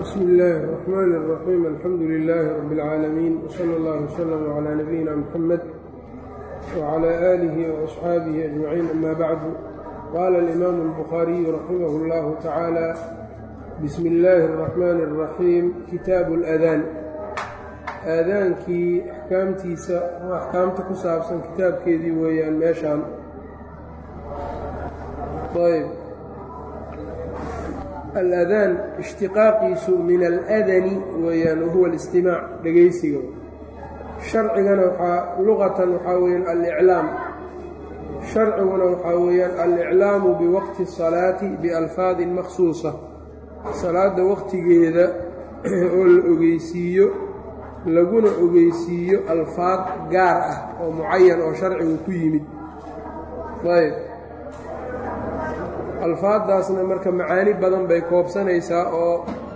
bsmi illaahi الرaxmaan الraxiim alxamdu lilaahi rabi اlcaalamiin wsala اllah wslm clى nabiyina mxamed wclى aalihi وasxaabihi ajmaciin ama bacdu qaala alimaamu اlbukhaariyu raximah اllahu tacaala bismi illaahi الraxmaani الraxiim kitaabu اladaan aadaankii axkaamtiisa oo axkaamta ku saabsan kitaabkeedii weeyaan meeshaan ayb aladaan ishtiqaaqiisu min aladani weeyaan wahuwa alistimaac dhegaysiga sharcigana waxaa luqatan waxaa weeyaan aliclaam sharciguna waxaa weeyaan aliclaamu biwaqti الsalaati bialfaadin makhsuusa salaadda waqtigeeda oo la ogeysiiyo laguna ogeysiiyo alfaad gaar ah oo mucayan oo sharcigu ku yimid ayb alfaaddaasna marka macaani badan bay koobsanaysaa oo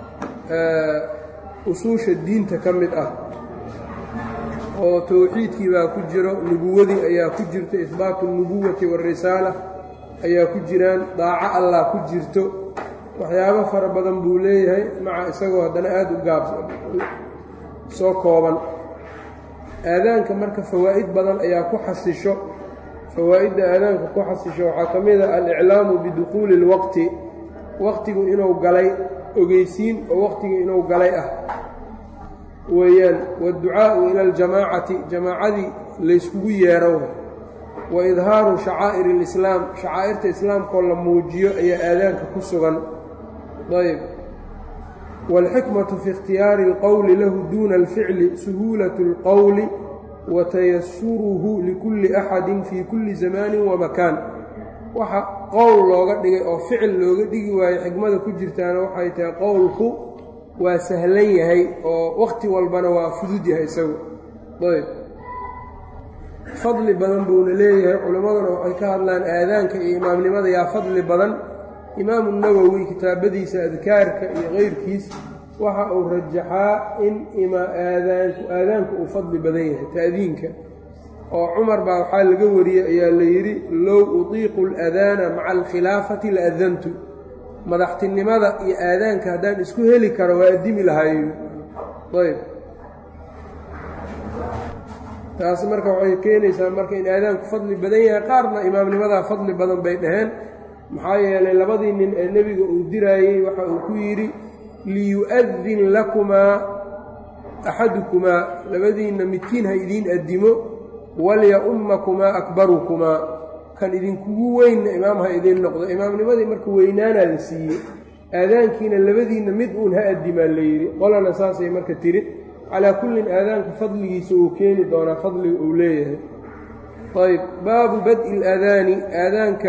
usuusha diinta ka mid ah oo towxiidkii baa ku jiro nubuwadii ayaa ku jirto ihbaatu اlnubuwati waarisaala ayaa ku jiraan daaco allah ku jirto waxyaabo fara badan buu leeyahay maca isagoo haddana aada u gaab soo kooban aadaanka marka fawaa'id badan ayaa ku xasisho fawaa'idda aadaanka ku xasisho waxaa ka mid a aliclaamu biduquuli اlwaqti waqtigu inuu galay ogeysiin oo waqtigu inuu galay ah weeyaan waadducaa'u ila aljamaacati jamaacadii layskugu yeero wa idhaaru shacaa'ir اlislaam shacaa'irta islaamkoo la muujiyo ayaa aadaanka ku sugan ayb wاlxikmatu fi ikhtiyaari اlqowli lahu duuna alficli suhuulaة اlqowli wa tayasuruhu likulli axadin fii kulli zamaanin wa makaan waxa qowl looga dhigay oo ficil looga dhigi waayo xikmada ku jirtaana waxay tahay qowlku waa sahlan yahay oo waqti walbana waa fudud yahay isagu ayb fadli badan buuna leeyahay culimmaduna waxay ka hadlaan aadaanka iyo imaamnimada yaa fadli badan imaamu nawowi kitaabadiisa adkaarka iyo keyrkiis waxa uu rajaxaa in aadaanku aadaanku uu fadli badan yahay ta'diinka oo cumar baa waxaa laga wariyey ayaa la yidhi low utiiqu اladaana maca alkhilaafati la adantu madaxtinimada iyo aadaanka haddaan isku heli karo waa addimi lahayo ayb taas marka waxay keenaysaa marka in aadaanku fadli badan yahay qaarna imaamnimadaa fadli badan bay dhaheen maxaa yeelay labadii nin ee nebiga uu diraayey waxa uu ku yidhi liyu'adin lakumaa axadukumaa labadiinna midkiin ha idiin addimo walya-ummakumaa akbarukumaa kan idinkugu weynna imaam ha idiin noqdo imaamnimadii marka weynaanaa la siiyey aadaankiina labadiinna mid uun ha addimaa la yidhi qolana saasay marka tiri calaa kullin aadaanka fadligiisa uu keeni doonaa fadliga uu leeyahay ayb baabu bad'i ilaadaani aadaanka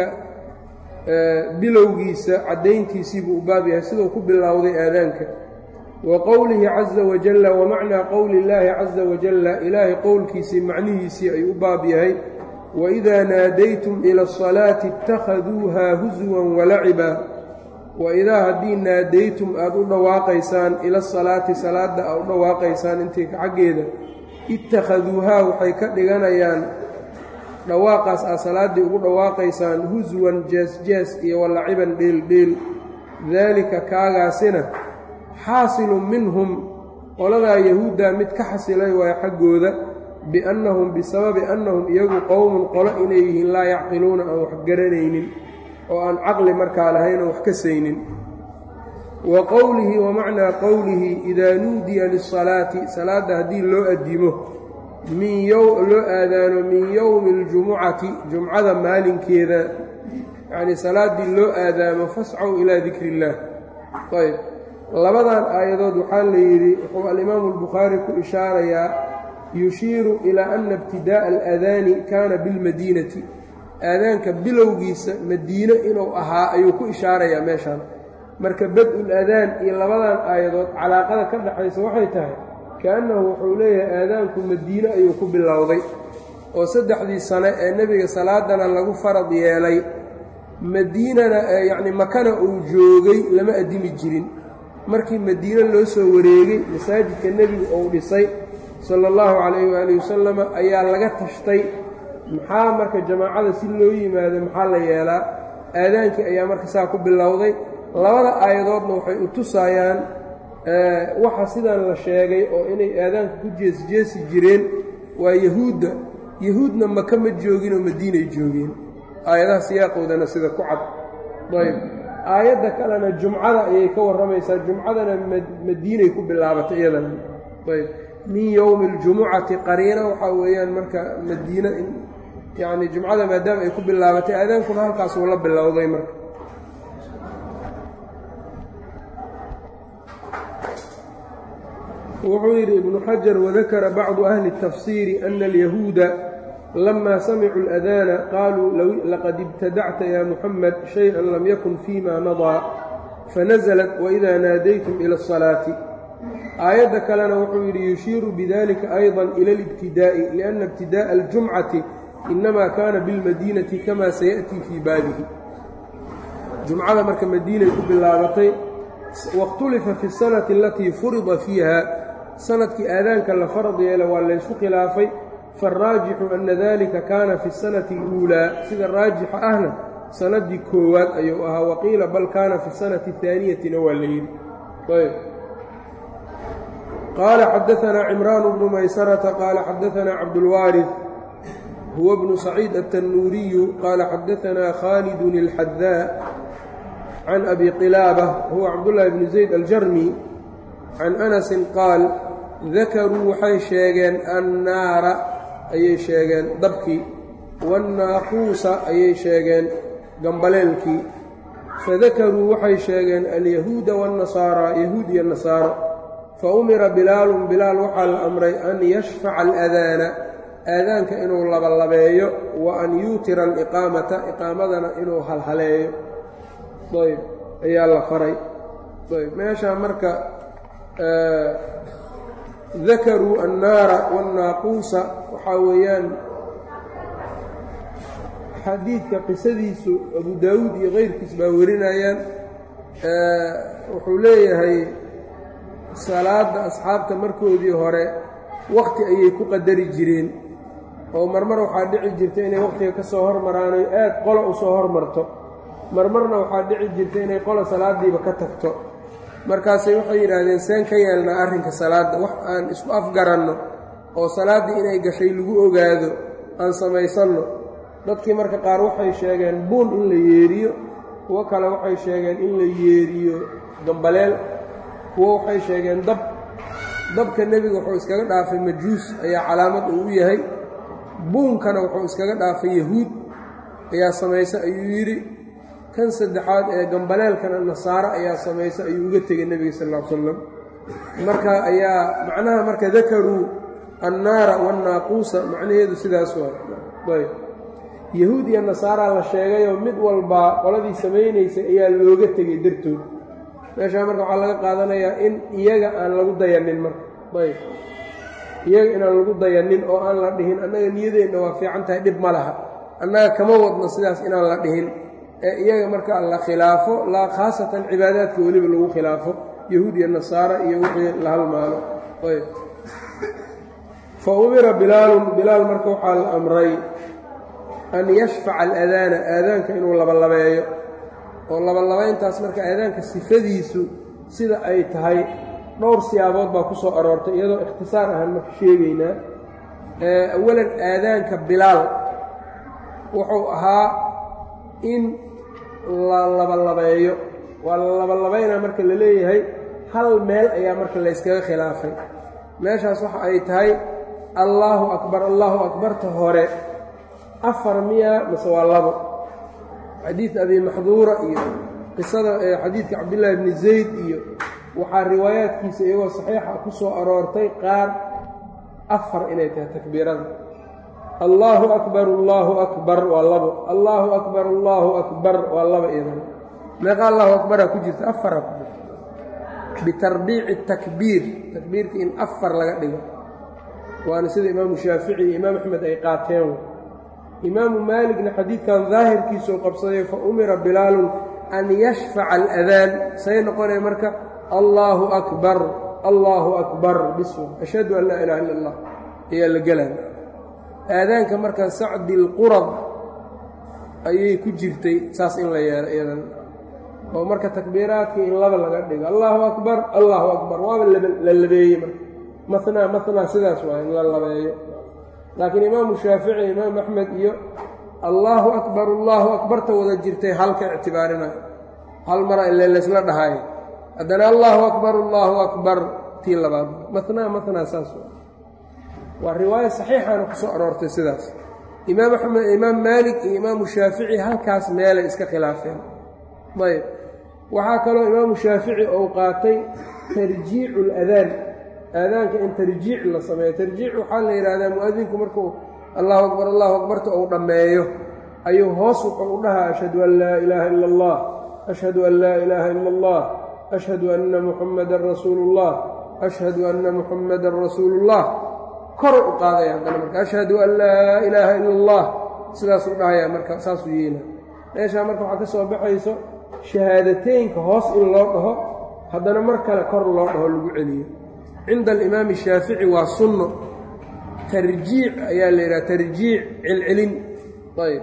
bilowgiisa caddayntiisiibuu u baab yahay siduu ku bilowday aadaanka wa qowlihi caza wajalla wa macnaa qowli illaahi caza wajalla ilaahay qowlkiisii macnihiisii ayuu u baab yahay waidaa naadaytum ila asalaati ittakhaduuhaa huswan walaciba waidaa haddii naadaytum aada u dhawaaqaysaan ila asalaati salaadda aad u dhawaaqaysaan intii xaggeeda ittakhaduuhaa waxay ka dhiganayaan dhawaaqaas aad salaaddii ugu dhawaaqaysaan huswan jees-jees iyo walaciban dheeldheel daalika kaagaasina xaasilun minhum qoladaa yahuuddaa mid ka xasilay waaya xaggooda biannahum bisababi annahum iyagu qowmun qolo inay yihiin laa yacqiluuna aan wax garanaynin oo aan caqli markaa lahayn oo wax ka saynin wa qowlihi wa macnaa qowlihi idaa nuudiya lisalaati salaadda haddii loo addimo min loo aadaano min yowmi اljumucati jumcada maalinkeeda yacnii salaaddii loo aadaamo fascow ilaa dikri illaah ayb labadan aayadood waxaa la yidhi wuxuu alimaamu albukhaari ku ishaarayaa yushiiru ilaa ana ibtidaa'a alaadaani kaana bilmadiinati aadaanka bilowgiisa madiine inuu ahaa ayuu ku ishaarayaa meeshaan marka bad-ul adaan iyo labadan aayadood calaaqada ka dhexaysa waxay tahay kaannahu wuxuu leeyahay aadaanku madiine ayuu ku bilowday oo saddexdii sane ee nebiga salaadana lagu farad yeelay madiinana yacni makana uu joogay lama addimi jirin markii madiine loo soo wareegay masaajidka nebigu uu dhisay sala allahu calayhi waalihi wasalama ayaa laga tashtay maxaa marka jamaacada si loo yimaado maxaa la yeelaa aadaankii ayaa marka saa ku bilowday labada aayadoodna waxay u tusaayaan waxa sidan la sheegay oo inay aadaanka ku jeesjeesi jireen waa yahuudda yahuudna maka ma joogin oo madiinay joogeen aayadaha siyaaqoodana sida ku cad ayb aayadda kalena jumcada ayay ka warramaysaa jumcadana madiinay ku bilaabatay iyadana ayb min yowmi اljumucati qariina waxaa weeyaan marka madiina yacni jumcada maadaama ay ku bilaabatay aadaankuna halkaas uu la bilowday marka wuxuu yidhi ibnu xajar wadakara bacdu ahli الtafsiiri ana alyahuuda lama samicuu اlأdaana qaaluu laqad ibtadacta ya muxamed shayئa lam yakun fima madaa fanazlat waإida naadaytum ilى الصalaati aayadda kalena wuxuu yidhi yushiiru bidalika ayضa ila اlاbtidaaءi liأna ibtidaaءa اljumcati inama kaana biاlmadiinati kama sayaأtii fii baabihi jumcada marka madiinay ku bilaabatay waاkhtulifa fi الsanati alatii furida fiiha sanadkii aadaanka la farad yeela waa laysku khilaafay faaraajixu ana dalika kaana fi اsanati اluulaa sida raajixa ahna sanadii koowaad ayuu ahaa waqiila bal kaana fi sanati اhaaniyatina waa la yidhi qaala xadaanaa cimraan bnu maysarata qaala xadaanaa cabdulwaariث huwa bnu saciid aلtanuuriyu qaala xadaanaa khaalidun اlxadaa can abi qilaabة huwa cabdullaahi bni zayd aljarmi can anasin qaal dakaruu waxay sheegeen annaara ayay sheegeen dabkii waannaaquusa ayay sheegeen gambaleelkii fadakaruu waxay sheegeen alyahuuda waannasaaraa yahuud iyo nasaaro fa umira bilaalun bilaal waxaa la amray an yashfaca aladaana aadaanka inuu labalabeeyo wa an yuutira aliqaamata iqaamadana inuu halhaleeyo ayb ayaa la faray ayb meeshaa marka dakaruu annaara waannaaquusa waxaa weeyaan xadiidka qisadiisu abu daawuud iyo keyrkiis baa warinayaan wuxuu leeyahay salaadda asxaabta markoodii hore wakhti ayay ku qadari jireen oo marmar waxaa dhici jirta inay wakhtiga ka soo hormaraanoy aad qola u soo hormarto marmarna waxaa dhici jirta inay qola salaadiiba ka tagto markaasay waxay yidhaahdeen seen ka yeelnaa arrinka salaadda wax aan isku afgaranno oo salaaddii inay gashay lagu ogaado aan samaysanno dadkii marka qaar waxay sheegeen buun in la yeeriyo kuwo kale waxay sheegeen in la yeeriyo gambaleel kuwo waxay sheegeen dab dabka nebiga wuxuu iskaga dhaafay majuus ayaa calaamad uu u yahay buunkana wuxuu iskaga dhaafay yahuud ayaa samaysa ayuu yidhi kan saddexaad ee gambaleelkana nasaaro ayaa samaysa ayuu uga tegay nebiga sal ll ly slam marka ayaa macnaha marka dakaruu annaara waannaaquusa macnaheedu sidaas waa ayb yahuud iyo nasaaraa la sheegayoo mid walbaa qoladii samaynaysay ayaa looga tegay dartood meeshaa marka waxaa laga qaadanayaa in iyaga aan lagu dayanin marka ayb iyaga inaan lagu dayanin oo aan la dhihin annaga niyadeenna waa fiican tahay dhib ma laha annaga kama wadno sidaas inaan la dhihin ee iyaga marka la khilaafo laa khaasatan cibaadaadka weliba lagu khilaafo yahuud iyo nasaara iyo wixii la halmaalo ayb fa umira bilaalun bilaal marka waxaa la amray an yashfaca aladaana aadaanka inuu labalabeeyo oo labalabayntaas marka aadaanka sifadiisu sida ay tahay dhowr siyaabood baa ku soo aroortay iyadoo ikhtisaar ahaan marka sheegaynaa awalan aadaanka bilaal wuxuu ahaa in la labalabeeyo waa la labalabaynaa marka la leeyahay hal meel ayaa marka layskaga khilaafay meeshaas waxa ay tahay allaahu akbar allaahu akbarta hore afar miya mase waa labo xadiid abi maxduura iyo qisada xadiidka cabdillaahi bni zayd iyo waxaa riwaayaadkiisa iyagoo saxiixa ku soo aroortay qaar afar inay tahay takbiirada allaahu akbar allaahu akbar waa labo allaahu akbar allaahu akbar waa laba idan meeqa allahu akbaraa ku jirta afaraa ku jirta bitarbiici takbiir takbiirka in afar laga dhigo waana sida imaamu shaafici iyo imaam axmed ay qaateen imaamu maaligna xadiidkan daahirkiisuu qabsaday fa umira bilaalun an yashfaca aladaan say noqonaya marka allaahu akbar allaahu akbar biswa ashhadu an laa ilaha illa allah ayaa la gelaya aadaanka marka sacdi lqurad ayay ku jirtay saas in la yeelo iyadan oo marka takbiiraadkii in laba laga dhigo allaahu akbar allaahu akbar waaba la labeeyey marka manaa manaa sidaas waa in la labeeyo laakiin imaamu shaafici imaam axmed iyo allaahu akbar allaahu akbarta wada jirtay halka ictibaarinayo hal mara ile laysla dhahayo haddana allaahu akbar allaahu akbar tii labaad manaa manaa saas waa riwaayo saxiixaana ku soo aroortay sidaas imaam axmed imaam maalik iyo imaamu shaafici halkaas meelay iska khilaafeen ayb waxaa kaloo imaamu shaafici ou qaatay tarjiicu اladaan aadaanka in tarjiic la sameeyo tarjiic waxaa la yidhaahdaa mu-adinku markuu allahu akbar allahu akbarta uu dhammeeyo ayuu hoos wuxuu u dhahaa ashhadu an laa ilaaha ila اllah ashhadu an laa ilaaha ila اllah ashhadu anna muxammadan rasuulu اllah ashhadu anna muxammadan rasuulu اllah kor u qaadaya haddana marka ashhadu an laa ilaaha ila اllah sidaasuu dhahayaa marka saasuu yeela meeshaa marka waxaa ka soo baxayso shahaadateynka hoos in loo dhaho haddana mar kale kor loo dhaho lagu celiyo cinda alimaami shaafici waa sunno tarjiic ayaa la yidhaha tarjiic celcelin ayb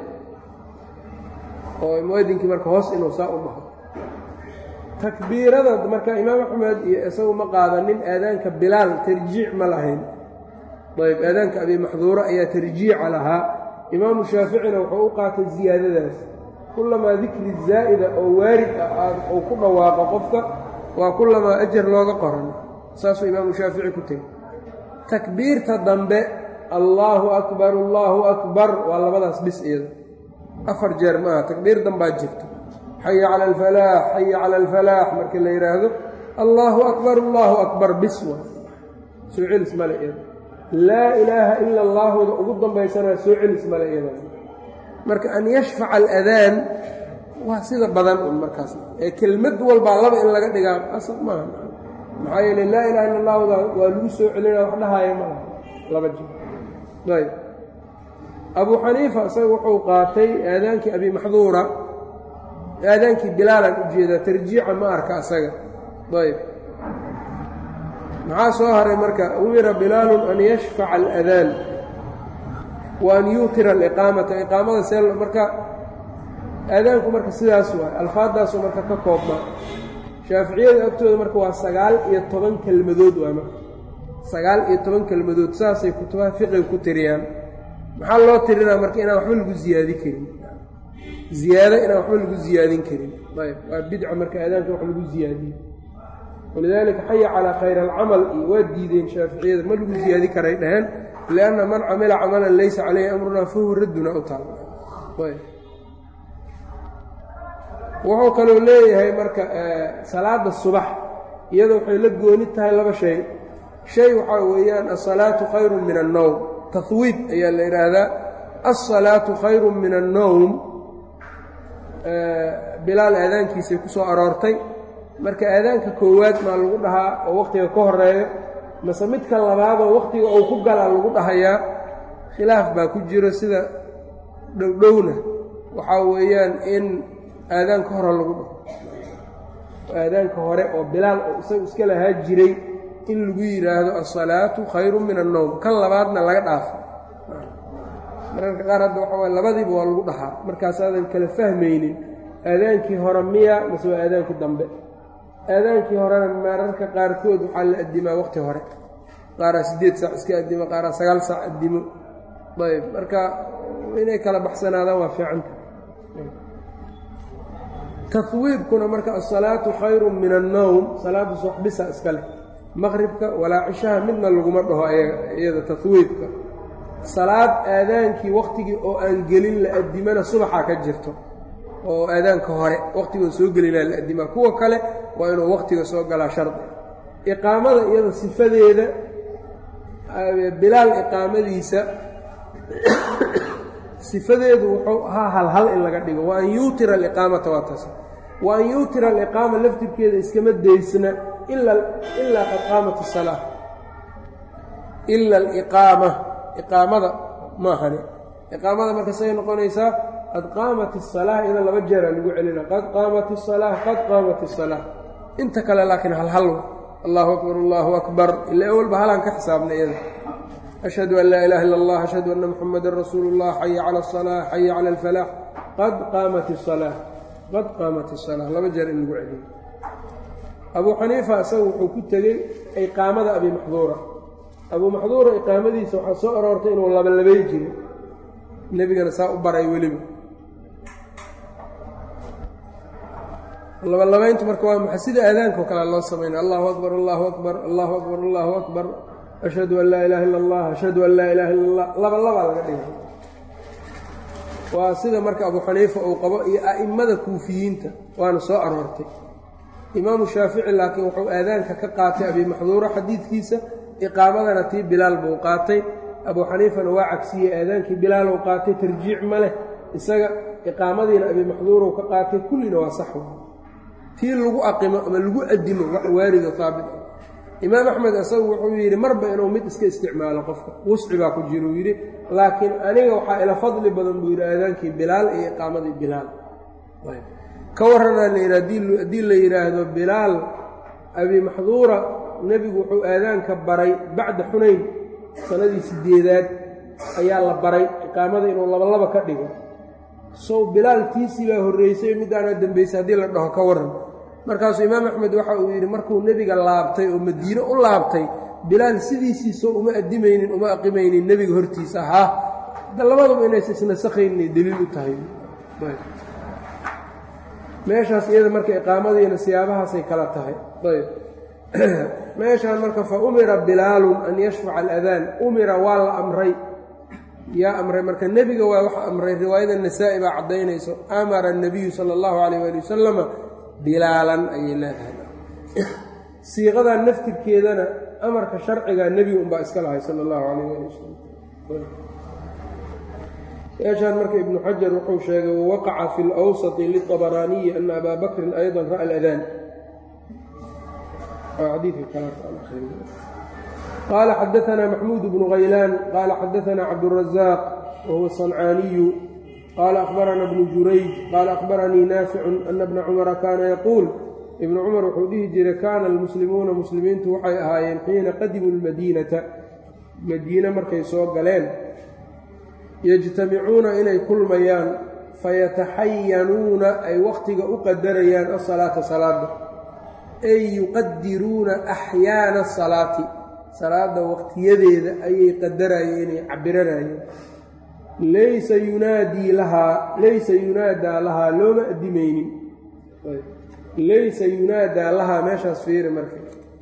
oo muadinkii marka hoos inuu saa u dhaho takbiirada marka imaam axmed iyo isagu ma qaadanin aadaanka bilaal tarjiic ma lahayn ayb aadaanka abi maxduuro ayaa tarjiica lahaa imaamu shaaficina wuxuu u qaatay ziyaadadaas kulamaa dikri zaa'ida oo waarid ah uu ku dhawaaqo qofka waa kulamaa ajar looga qoran saasuu imaamu shaafici ku tegi takbiirta dambe allaahu akbar allaahu akbar waa labadaas bis iyada afar jeer ma aha takbiir dambaa jirto xaya cala alfalaax xaya cala alfalaax markii la yidhaahdo allaahu akbar allaahu akbar bis waa soo celis male iyada laa ilaaha ila allaahuda ugu dambaysana soo celis male iyada marka an yashfaca aladaan waa sida badan un markaas ee kelmad walbaa laba in laga dhigaa asal maaha maxaa yeele laa ilaha illa allahuda waa lagu soo celinaa wax dhahaaya maaha laba jir ayb abu xaniifa isaga wuxuu qaatay aadaankii abi maxduura aadaankii bilaalan ujeedaa tarjiica ma arka asaga ayb maxaa soo haray marka umira bilaalun an yashfaca aladaan wa an yuutira aliqaamata iqaamada see marka aadaanku marka sidaas waay alfaaddaasuu marka ka koobmaa shaaficiyada agtooda marka waa sagaal iyo toban kelmadood waay marka sagaal iyo toban kelmadood saasay kutubaha fiqiga ku tiriyaan maxaa loo tirinaa marka inaan waxba lagu ziyaadin karin ziyaado inaan waxba lagu ziyaadin karin ayb waa bidca marka aadaanka wax lagu ziyaadiyo walidaalika xaya calaa khayr alcamal iyo waa diideen shaaficiyada ma lagu ziyaadi karay dhaheen lianna man camila camalan laysa caleyhi amrunaa fahuwa radduna u taal wuxuu kaloo leeyahay marka salaada subax iyada waxay la gooni tahay laba shay shay waxaa weeyaan asalaatu khayru min annowm tahwiib ayaa la yidhaahdaa alsalaatu khayru min annowm bilaal aadaankiisay ku soo aroortay marka aadaanka koowaad maa lagu dhahaa oo wakhtiga ka horeeyo mase midka labaadoo wakhtiga uu ku galaa lagu dhahayaa khilaaf baa ku jiro sida dhowdhowna waxaa weeyaan in aadaanka hore lagu dhaho aadaanka hore oo bilaal oo isagu iska lahaa jiray in lagu yidhaahdo alsalaatu khayru min annowm kan labaadna laga dhaafo mararka qaar hadda waxa waye labadiiba waa lagu dhahaa markaasaadan kala fahmaynin aadaankii hore miya mase waa aadaankii dambe aadaankii horena mararka qaarkood waxaa la addimaa waqti hore qaaraa siddeed saac iska addimo qaaraa sagaal saac addimo ayb marka inay kala baxsanaadaan waa fiicanta tahwiibkuna marka asalaatu khayru min annowm salaadda subaxbisa iska leh maqribka walaa cishaha midna laguma dhaho iyada tahwiibka salaad aadaankii wakhtigii oo aan gelin la addimana subaxaa ka jirto oo aadaanka hore wakhtigoo soo gelinaa la addimaa kuwa kale waa inuu wakhtiga soo galaa shardi iqaamada iyada sifadeeda bilaal iqaamadiisa sifadeedu wuxuu ahaa halhal in laga dhigo wa an yuutira aliqaamata waa taas wa an yuutira aliqaama laftirkeeda iskama daysna ilaa qad qaamat asalaa ila aliqaama iqaamada maahane iqaamada marka say noqonaysaa qad qaamat asalaa iyada laba jeeraa lagu celina qad qaamat asalaa qad qaamat asalaa inta kale laakiin halhal allahu akbar allahu akbar ila awalba halaan ka xisaabna iyada ashhadu an laa ilaha illa allah ashhadu anna muxamadan rasuulu اllah xaya cala aلsalaax xaya cala alfalaax qad qaamat asalaa qad qaamat isalaa laba jeer in lagu celiyo abuu xaniifa isaga wuxuu ku tegey iqaamada abi maxduura abuu maxduura iqaamadiisa waxaa soo aroortay inuu labalabay jiro nebigana saa u baray weliba labalabayntu marka waa maxa sida aadaankaoo kale loo samaynay allahu akbar allahu akbar allahu akbar allahu akbar ashhadu an laa ilaha illa allah ashhadu an laa ilaha illa allah laba labaa laga dhigay waa sida marka abuu xaniifa uu qabo iyo a'immada kuufiyiinta waana soo aroortay imaamu shaafici laakiin wuxuu aadaanka ka qaatay abi maxduura xadiidkiisa iqaamadana tii bilaal buu qaatay abuu xaniifana waa cagsiyey aadaankii bilaal uu qaatay tarjiic ma leh isaga iqaamadiina abi maxduuruu ka qaatay kullina waa sax tii lagu aqimo ama lagu adimo wax waarida haabit ah imaam axmed isagu wuxuu yidhi marba inuu mid iska isticmaalo qofka wusci baa ku jira uu yidhi laakiin aniga waxaa ila fadli badan buu yidhi aadaankii bilaal iyo iqaamadii bilaal ka warranaa la yidhi haddii la yidhaahdo bilaal abi maxduura nebigu wuxuu aadaanka baray bacda xunayn sanadii sideedaad ayaa la baray iqaamada inuu labalaba ka dhigo sow bilaal tiisii baa horreysay midaana dembaysay haddii la dhaho ka warran markaasuu imaam axmed waxa uu yidhi markuu nebiga laabtay oo madiine u laabtay bilaal sidiisiisoo uma addimaynin uma aqimaynin nebiga hortiisa ahaa da labaduba inaysa isnasakhayninay deliil u tahay meeshaas iyada marka iqaamadiina siyaabahaasay kala tahay ayb meeshaan marka fa umira bilaalun an yashfaca aladaan umira waa la amray yaa amray marka nebiga waa wax amray riwaayada nasaa'i baa caddaynayso amara annabiyu sala allahu calayh waali wasalama bilaalan ayay leedahay siiqadan naftirkeedana amarka sharciga nebiga unbaa iska lahay sala allahu calayh waali wasalam meeshaan marka ibnu xajar wuxuu sheegay wawaqaca fi lwsati liطabaraaniyi ana abaa bakrin ayضa ra'a aladaan qaala xadaثna maxmuud bnu haylaan qaala xadaثna cabdالrazaaq wahuwa صancaaniyu qaala akhbarana bnu jurayj qaala akhbaranii naaficu ana bna cumara kaana yaquul ibnu cumar wuxuu dhihi jiray kaana almuslimuuna muslimiintu waxay ahaayeen xiina qadimuu lmadiinata madiine markay soo galeen yajtamicuuna inay kulmayaan fayataxayanuuna ay wakhtiga u qadarayaan asalaata salaada ay yuqadiruuna axyaana asalaati salaada waqtiyadeeda ayay qadarayeen ay cabiranayeen laysa yunaadii lahaa laysa yunaadaa lahaa looma addimaynin laysa yunaadaa lahaa meeshaas fiiri marka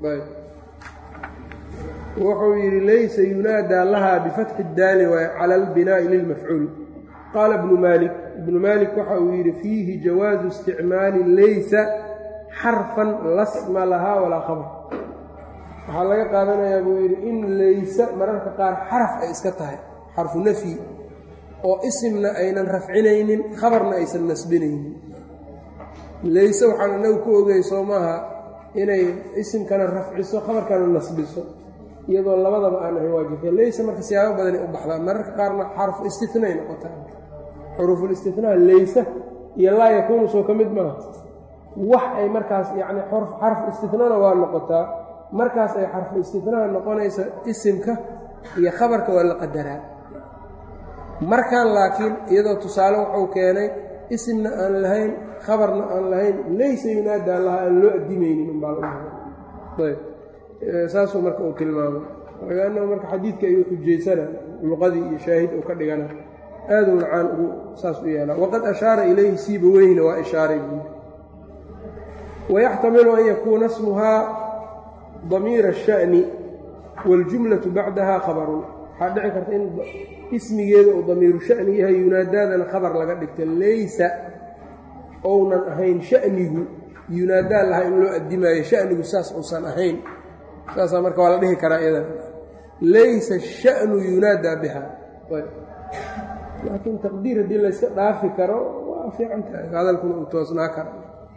wuxuu yidhi laysa yunaadaa lahaa bifatxi daali waay cala albinaa'i lilmafcuul qaala ibnu maalik ibnu maalik waxa uu yidhi fiihi jawaasu isticmaali laysa xarfan lasma lahaa walaa khabar waxaa laga qaadanayaa buu yidhi in laysa mararka qaar xaraf ay iska tahay xarfu nafyi oo isimna aynan rafcinaynin khabarna aysan nasbinaynin layse waxaan inagu ku ogay soo maaha inay isimkana rafciso khabarkana nasbiso iyadoo labadaba aan ahayn waa jirta layse marka siyaabo badanay u baxdaan mararka qaarna xarfu istinay noqotaa xuruufulistitnaa layse iyo laa yakuunu soo ka mid maaha wax ay markaas yacni xarfu istitnana waa noqotaa markaas ay xarfu istitnaa noqonaysa isimka iyo khabarka waa la qadaraa markan laakiin iyadoo tusaale wuxuu keenay isimna aan lahayn khabarna aan lahayn laysa yunaadaa laha aan loo addimaynin umbaa ayb saasuu marka uu tilmaamay lagaanao marka xadiidka ayuu xujaysana luqadii iyo shaahid uu ka dhigana aaduu lacaan ugu saas u yeelaa waqad ashaara ilayhi siiba weyna waa ishaaray buui wayaxtamilu an yakuuna smuhaa damiira asha'ni waاljumlatu bacdaha khabarun waxaa dhici karta in ismigeeda uu damiiru sha'ni yahay yunaadaadana khabar laga dhigta laysa ounan ahayn sha'nigu yunaadaa lahaa in loo addimaayo sha'nigu saas uusan ahayn saasaa marka waa la dhihi karaa iyadan laysa sha'nu yunaadaa biha laakiin taqdiir haddii layska dhaafi karo waa fiican tahay hadalkuna uu toosnaa kara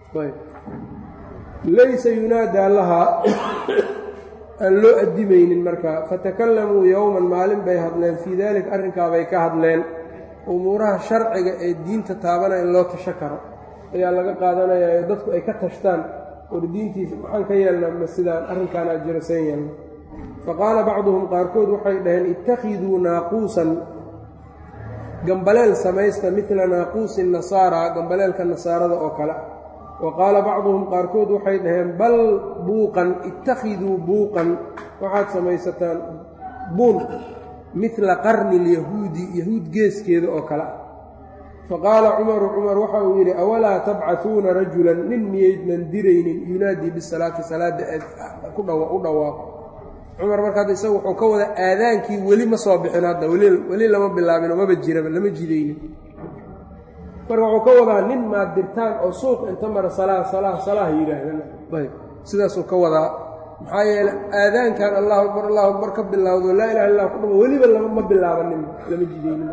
laysa yunaadaa lahaa aan loo addimaynin markaa fatakalamuu yowman maalin bay hadleen fii daalika arrinkaabay ka hadleen umuuraha sharciga ee diinta taabana in loo tasho karo ayaa laga qaadanayaa ee dadku ay ka tashtaan war diintiisa maxaan ka yeelnaa ma sidaan arrinkaanaa jirasan yeelna fa qaala bacduhum qaarkood waxay dhaheen ittakhiduu naaquusan gambaleel samaysta midla naaquusi nasaara gambaleelka nasaarada oo kale wa qaala bacduhum qaarkood waxay dhaheen bal buuqan ittakhiduu buuqan waxaad samaysataan buun midla qarni lyahuudi yahuud geeskeeda oo kale ah faqaala cumaru cumar waxa uu yidhi awalaa tabcahuuna rajulan nin miyaydnan diraynin yunaadii bisalaati salaadda u dhawaaqo cumar marka hadda isaga wuxuu ka wada aadaankii weli ma soo bixin hadda weli lama bilaabino maba jiraba lama jidaynin marka wuxuu ka wadaa nin maad dirtaan oo suuq inta mara salaa salaa salaah yidhaahdaan ayb sidaasuu ka wadaa maxaa yeele aadaankan allahu akbar allahu akbar ka bilowdo laa ilaha illa ku dhamo weliba ma bilaabanin lama jidaynin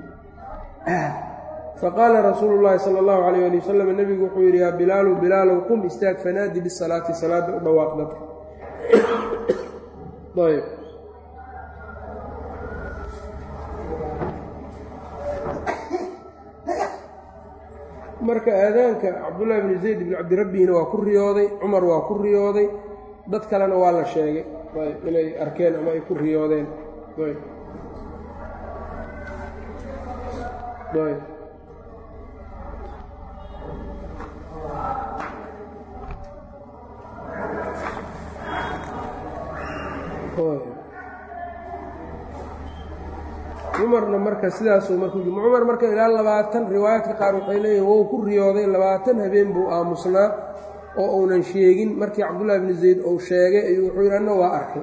faqaala rasuulu llaahi sala allahu calayh ali wasalam nebigu wuxuu yidhi yaa bilaalu bilaalow qum istaag fanaadi bisalaati salaadda u dhawaaqdata ayb marka aadaanka cabdullaahi bni zayd bni cabdirabbihina waa ku riyooday cumar waa ku riyooday dad kalena waa la sheegay ayb inay arkeen ama ay ku riyoodeen ayb ayb cumarna marka sidaasuu markuu cumar marka ilaa labaatan riwaayaadka qaar waxay leeyihin wou ku riyooday labaatan habeen buu aamusnaa oo uunan sheegin markii cabdullaahi bni zayd uu sheegay ayuu wuxuu yidhi anna waa arkay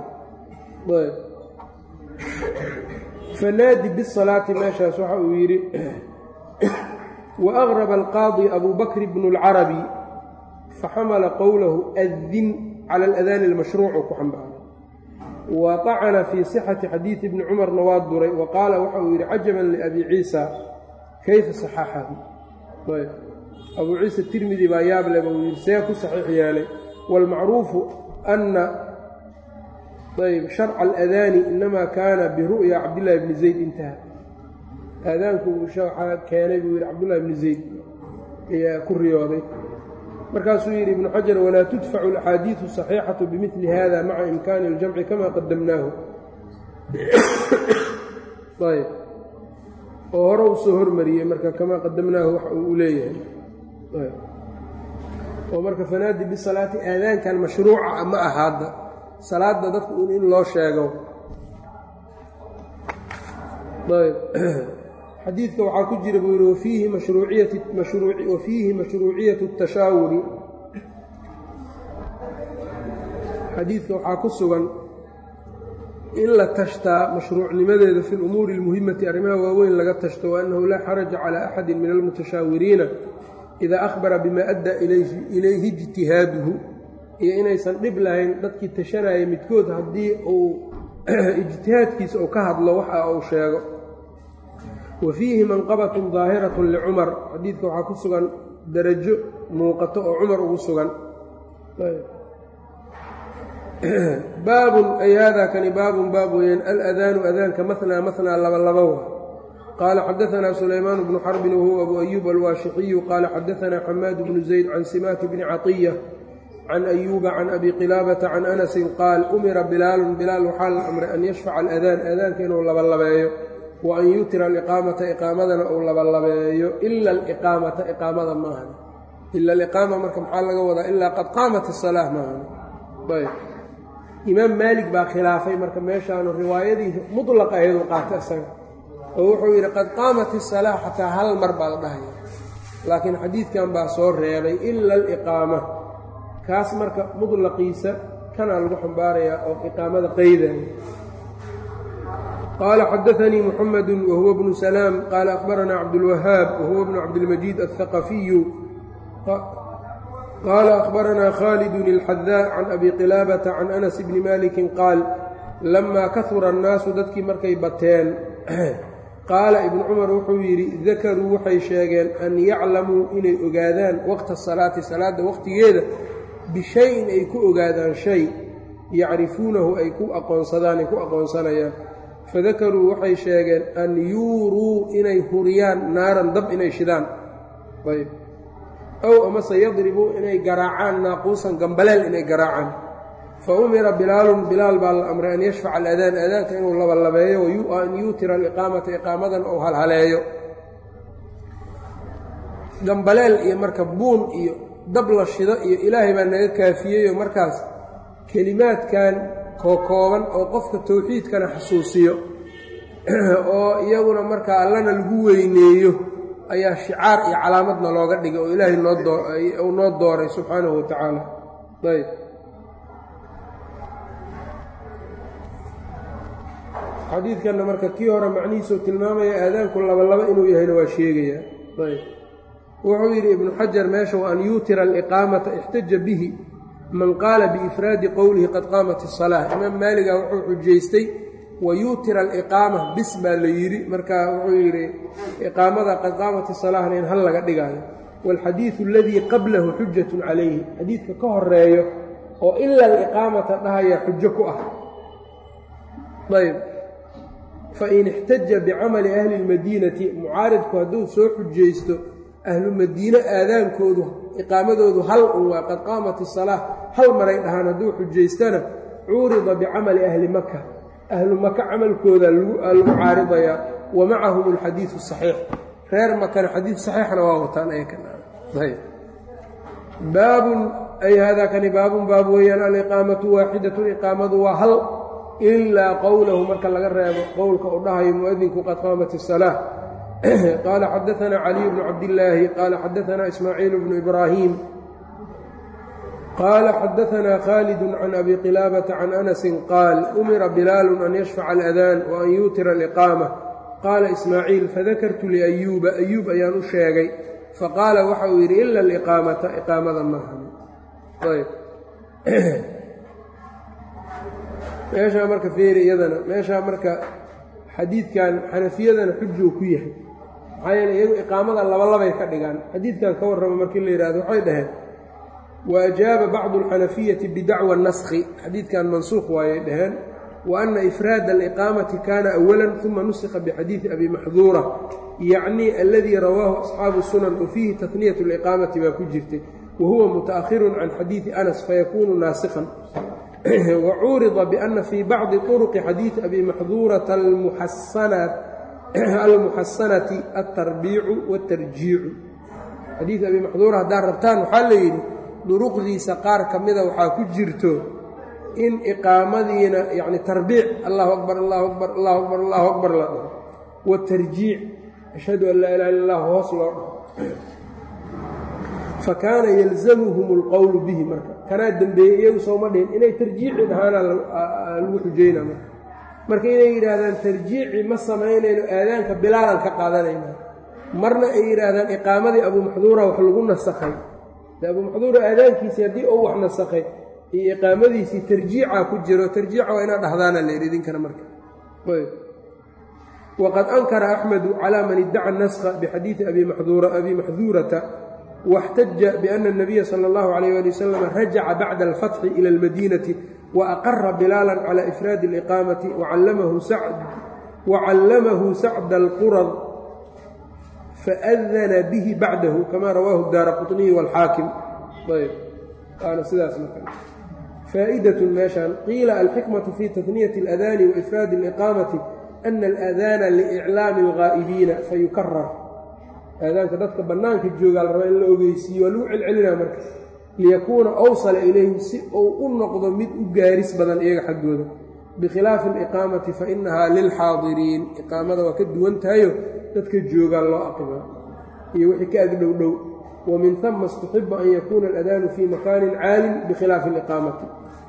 fanaadi bisalaati meeshaas waxa uu yidhi wa aqraba alqaadi abu bakr bnu اlcarabi faxamala qowlahu adin cala aladaani almashruuc oo ku xambaaray wa طacna fii صixati xadiidi bni cumarna waa duray wa qaala waxa uu yidhi cajaban liabi ciisa kayfa saxaxahu ayb abuu ciisa tirmidi baa yaable buu yidhi see ku saxiix yeelay wاlmacruufu ana ayb sharca aladaani inamaa kaana biru'ya cabdillahi bni zayd intaha aadaanku waxaa keenay buu yidhi cabdullahi bni zayd ayaa ku riyooday markaasuu yidhi ibnu xajar walaa tudfacu alaxaadiidu saxiixatu bimili hada maca imkaani اljamci kama qadamnaahu ayb oo hore u soo hormariyey marka kamaa qadamnaahu wax uu leeyahay oo marka fanaadi bisalaati aadaankan mashruuca ma ahaadda salaadda dadku in loo sheego ayb xadiidka waxaa ku jira buu yidhi wafiihi mashruuciyati wafiihi mashruuciyatu اtashaawuri xadiidka waxaa ku sugan in la tashtaa mashruucnimadeeda fi lumuuri اlmuhimati arrimaha waaweyn laga tashto waannahu laa xaraja calى axadi min almutashaawiriina idaa akhbara bima addaa ilayhi ijtihaaduhu iyo inaysan dhib lahayn dadkii tashanaya midkood haddii uu ijtihaadkiisa uu ka hadlo waxa uu sheego wa fiihi manqabatun daahiratun licumar xadiidka waxaa ku sugan darajo muuqato oo cumar ugu sugan baabun ay haadaa kani baabun baab weeyaan aladaanu adaanka mahnaa mahnaa laba labowa qaala xadaanaa sulaymaan bnu xarbin wahuwa abu ayuub alwaashixiyu qaala xadaanaa xamaad bnu zayd can simaaki bni catiya can ayuuba can abi qilaabata can anasin qaal umira bilaalun bilaal waxaa la amray an yashfaca aladaan aadaanka inuu labalabeeyo wa an yutira aliqaamata iqaamadana uu labalabeeyo ila aliqaamata iqaamada maahan ila aliqaama marka maxaa laga wadaa ilaa qad qaamat asalaa maahan ayb imaam maalik baa khilaafay marka meeshaanu riwaayadii mudlaqa ahayd u qaata isaga oo wuxuu yidhi qad qaamat isalaa xataa hal mar baa la dhahaya laakiin xadiidkan baa soo reebay ila aliqaama kaas marka mudlaqiisa kanaa lagu xambaarayaa oo iqaamada qaydaya qaala xadaanii muxamedu wahuwa bnu salaam qaala akhbaranaa cabdulwahaab wahuwa bnu cabdilmajiid alhaqafiyu qaala akhbaranaa khaalidun ilxadaa can abi qilaabata can anas bni malikin qaal lamaa kahura annaasu dadkii markay bateen qaala ibnu cumar wuxuu yidhi dakaruu waxay sheegeen an yaclamuu inay ogaadaan waqta salaati salaadda waqtigeeda bishayin ay ku ogaadaan shay yacrifuunahu ay ku aqoonsadaan ay ku aqoonsanayaan fadakaruu waxay sheegeen an yuuruu inay huriyaan naaran dab inay shidaan ayb ow amase yadribuu inay garaacaan naaquusan gambaleel inay garaacaan fa umira bilaalun bilaal baa la amray an yashfaca aladaan aadaanka inuu labalabeeyo an yuutira aliqaamata iqaamadan ou halhaleeyo gambaleel iyo marka buun iyo dab la shido iyo ilaahay baa naga kaafiyeyoo markaas kelimaadkan kookooban oo qofka towxiidkana xasuusiyo oo iyaguna markaa allana lagu weyneeyo ayaa shicaar iyo calaamadna looga dhigay oo ilaahay noo noo dooray subxaanahu wa tacaala ayb xadiidkanna marka kii hore macnihiisuu tilmaamaya aadaanku labalaba inuu yahayna waa sheegayaa ayb wuxuu yidhi ibnu xajar meesha wa an yuutira aliqaamata ixtaja bihi man qaala biifraadi qowlihi qad qaamat isalaa imaam maaliga wuxuu xujaystay wa yuutira aliqaama bis baa la yidhi marka wuxuu yidhi iqaamada qad qaamat isalahna in hal laga dhigaayo waalxadiidu aladii qablahu xujatun calayhi xadiidka ka horeeyo oo ila aliqaamata dhahaya xujo ku ah ayb fain ixtaja bicamali ahli lmadiinati mucaaridku hadduu soo xujaysto ahlu madiine aadaankoodu iqaamadoodu hal un waa qad qaamat isalaa hal maray dhahaan hadduu xujaystana cuurida bicamali ahli maka ahlu maka camalkooda lagu caaridayaa wa macahum alxadiidu saxiix reer makana xadiid saxiixna waa wataan baabun ay haadaa kani baabun baab weeyaan aliqaamatu waaxidatu iqaamadu waa hal ilaa qowlahu marka laga reebo qowlka u dhahayo muadinku qad qaamat isalaa qaala xadaanaa caliy bnu cabdillaahi qaala xadaanaa ismaaciil bnu ibraahim qaala xadaanaa khaalidun can abi qilaabata can anasin qaal umira bilaalu an yashfaca aladaan wa an yuutira aliqaama qaala ismaaciil fadakartu liayuuba ayuub ayaan u sheegay faqaala waxa uu yidhi ila aliqaamata iqaamada maahan meeshaa marka feeri iyadana meeshaa marka xadiidkan xanafiyadana xujuu ku yahay maxaa yeele iyagu iqaamada labalabay ka dhigaan xadiidkan ka warrama markii la yidhahdo waxay dhaheen wa ajaaba bacdu alxanafiyati bidacwa naskhi xadiidkan mansuuq waayay dhaheen wa ana ifraada aliqaamati kaana awalan uma nusikha bixadiidi abi maxduura yacni aladii rawaahu asxaabu sunan wa fiihi tahniyat aliqaamati baa ku jirtay wa huwa muta'ahirun can xadiidi anas fayakuunu naasikhan wacuurida biana fii bacdi طuruqi xadiidi abi maxduurata almuxasanati altarbiicu wاtarjiicu xadiid abi maxduura haddaad rabtaan waxaa la yidhi duruqdiisa qaar ka mida waxaa ku jirto in iqaamadiina yani tarbiic allahu akbar allahu akbar allahu akbar allahu akbar la dhaho watarjiic ashhadu an laa ilaha illa allah hoos loo dhaho fakaana yalzamuhum اlqowlu bihi marka kanaa dembeeyey iyagu sooma dhihin inay tarjiici dhahaana lagu xujayna marka marka inay yidhaahdaan tarjiici ma samaynayno aadaanka bilaalan ka qaadanayna marna ay yidhaahdaan iqaamadii abuu maxduura wax lagu nasakhay de abuu maxduura aadaankiisii haddii uu wax nasakhay iyo iqaamadiisii tarjiica ku jiro tarjiica waa inaad dhahdaana la yidhi idinkana marka waqad ankara axmedu calaa man iddaca naskha bixadiidi abi maxduurata واxtaja bأna الnabiya slى اllahu عalيyه ali waslm rajaca bacda اlfatxi ilى اlmadiinati وأqara bilaala calى ifraadi الإqaamati وcallamahu sacda اlqurad faأdana bihi bacdahu kama rawaahu daara quطniy wاlxaakim waana sidaas faa'idaة meeshan qiila alxikmaة fi taثniyaة الأdani وإfraadi الإqaamati أna الأdana لإclaami الغaa'ibiina fayukarar aadaanka dadka bannaanka joogaa la rabaa in la ogeysiiyo waa lagu celcelinaa marka liyakuuna awsala ilayhim si uu u noqdo mid u gaaris badan iyaga xaggooda bikhilaafi aliqaamati fa innahaa lilxaadiriin iqaamada waa ka duwan tahayo dadka joogaa loo aqima iyo wixii ka agdhow dhow wa min hama istuxiba an yakuuna aladaanu fii makaanin caalin bikhilaafi aliqaamati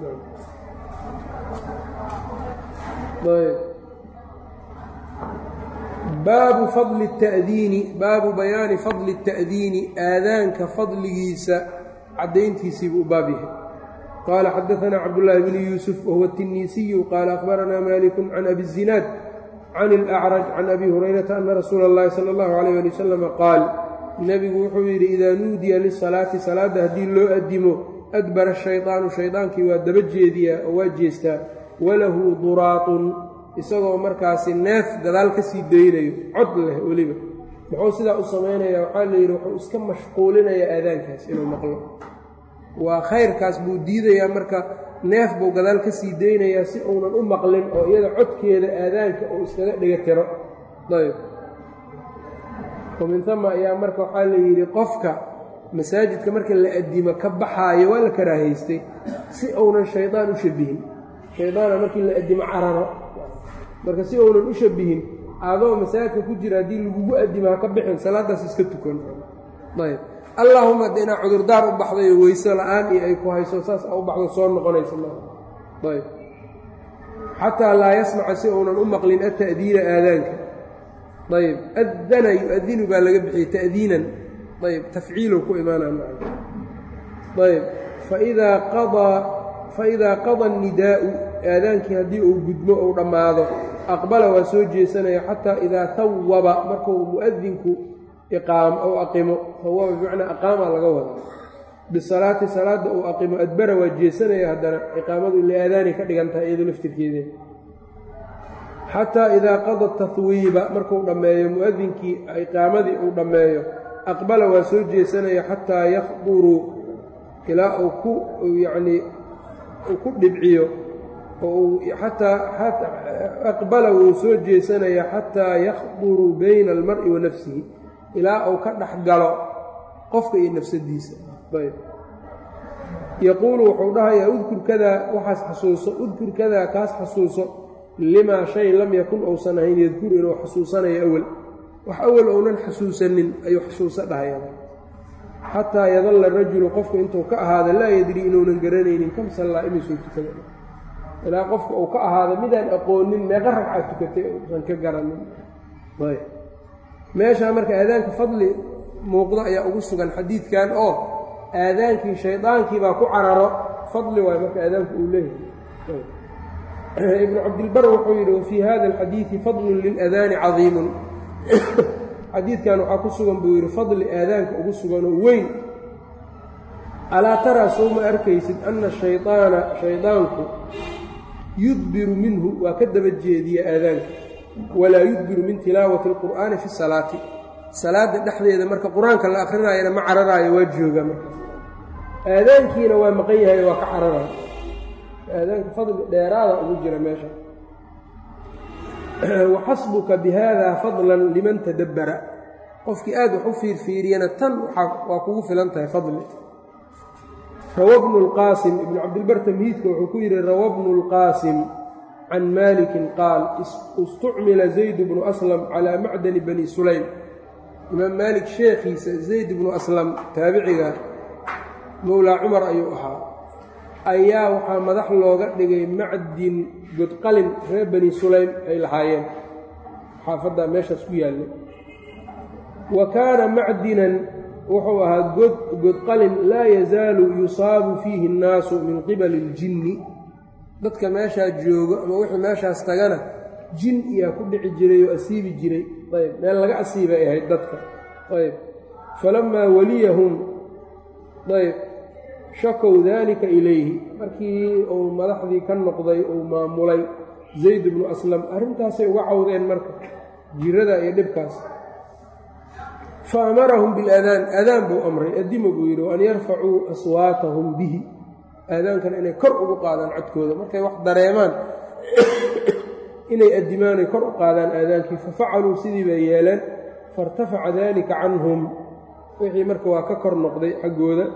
baabu fadli الta'diini baabu bayaani fadli الta'diini aadaanka fadligiisa caddayntiisiibuu u baab yahay qaala xadaثana cabdالlahi bn yuusuf wahuwa الtiniisiyu qaala akhbaranaa maliku can abi الzinaad can اlأcraj can abi hurayrata ana rasuula اllahi salى اllahu عalيyه ali wasalam qaal nebigu wuxuu yidhi idaa nuudiya lisalaati salaadda haddii loo addimo adbara shayطaanu shaydaankii waa daba jeediyaa oo waa jeestaa walahu duraatun isagoo markaasi neef gadaal ka sii daynayo cod leh weliba muxuu sidaa u samaynayaa waxaa la yidhi wuxuu iska mashquulinayaa aadaankaas inuu maqlo waa khayrkaas buu diidayaa marka neef buu gadaal ka sii deynayaa si uunan u maqlin oo iyada codkeeda aadaanka uu iskaga dhiga tiro ayb min ama ayaa marka waxaa la yidhi qofka masaajidka marka la adimo ka baxaayo waa la karaahaystay si uunan shaydaan u shabihin shaydaana markii la adimo cararo marka si uunan u shabihin adoo masaajidka ku jira haddii lagugu adimo ha ka bixin salaadaas iska tukan ayb allaahuma hadda inaa cudurdaar u baxday oo weyse la-aan iyo ay ku hayso saas a u baxdo soo noqonaysa maa ayb xataa laa yasmaca si uunan u maqlin ata'diina aadaanka ayb adana yu-adinu baa laga bixiyey ta'diinan ayb tafciilow ku imaanaa ayb faidaa qadaa faidaa qada annidaa'u aadaankii haddii uu gudmo ou dhammaado aqbala waa soo jeesanaya xataa idaa hawaba markuu mu'adinku iqaamo ou aqimo hawaba bimacnaa aqaamaa laga wadaa bisalaati salaadda uu aqimo adbara waa jeesanaya haddana iqaamadu ila aadaanay ka dhigan tahay iyado laftirkeeda xataa idaa qada tahwiiba markuu dhammeeyo mu'adinkii iqaamadii uu dhammeeyo aqbala waa soo jeesanaya xataa yakduruu ilaa uu ku yacnii uu ku dhibciyo oo xataa aqbala wuu soo jeesanaya xataa yakduruu bayna almar'i wa nafsihi ilaa uu ka dhex galo qofka iyo nafsadiisa ayb yaquulu wuxuu dhahayaa udkur kadaa waxaas xasuuso udkur kadaa kaas xasuuso limaa shay lam yakun uusan ahayn yadkur inuu xasuusanayo awel wax awel ounan xasuusanin ayuu xasuuso dhahaya xataa yadalla rajulu qofku intuu ka ahaada laa yadri inuunan garanaynin kam sallaa imisuu tukada ilaa qofka uu ka ahaada midaan aqoonin meeqa ragca tukatay uusan ka garanin ayb meeshaa marka aadaanka fadli muuqdo ayaa ugu sugan xadiidkan oo aadaankii shaydaankii baa ku cararo fadli waayo marka aadaanku uu leeyahay ibnu cabdilbar wuxuu yidhi wafii hada alxadiidi fadlun liladaani cadiimun xadiidkan waxaa ku sugan buu yidhi fadli aadaanka ugu suganoo weyn alaa taraa sow ma arkaysid anna shaydaana shaydaanku yudbiru minhu waa ka daba jeediya aadaanka walaa yudbiru min tilaawati alqur'aani fi salaati salaadda dhexdeeda marka qur-aanka la akhrinaayana ma cararaayo waa jooga marka aadaankiina waa maqan yahay waa ka cararaayo aadaanka fadli dheeraada ugu jira meesha waxasbuka bihada fadlan liman tadabbara qofkii aad wax u fiirfiiriyana tan waa kugu filan tahay fadli rawa bnu lqaasim ibnu cabdilbar tamhiidka wuxuu ku yidhi rawa bnu lqaasim can maalikin qaal istucmila zayd bnu aslam calaa macdani bani sulaym imaam maalik sheekhiisa zayd bnu aslam taabiciga mowlaa cumar ayuu ahaa ayaa waxaa madax looga dhigay macdin godqalin reer bani sulaym ay lahaayeen xaafaddaa meeshaas ku yaallay wa kaana macdinan wuxuu ahaa god godqalin laa yazaalu yusaabu fiihi annaasu min qibali اljinni dadka meeshaa joogo ama wixii meeshaas tagana jin iyaa ku dhici jiray oo asiibi jiray ayb meel laga asiibay ahayd dadka ayb falamaa waliyahum ayb shakow daalika ilayhi markii uu madaxdii ka noqday uu maamulay zayd bnu aslam arrintaasay uga cawdeen marka jirada iyo dhibkaas fa amarahum biladaan aadaan buu amray adima buu yidhi waan yarfacuu aswaatahum bihi aadaankana inay kor ugu qaadaan codkooda markay wax dareemaan inay addimaan ay kor u qaadaan aadaankii fafacaluu sidii bay yeeleen fairtafaca daalika canhum wixii marka waa ka kor noqday xaggooda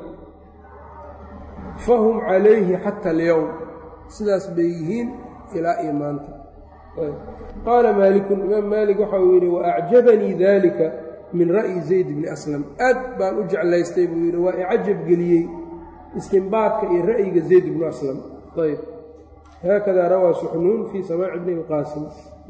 fahum calayhi xata alyowm sidaas bay yihiin ilaa iyo maanta qaala maalikun imaam maalik waxa uu yidhi wa acjabanii dalika min ra'yi zayd bni aslam aad baan u jeclaystay buu yidhi waa icajab geliyey istinbaadka iyo ra'yiga zayd bnu aslam ayb haakada rawaa suxnuun fii samaaci bni lqaasim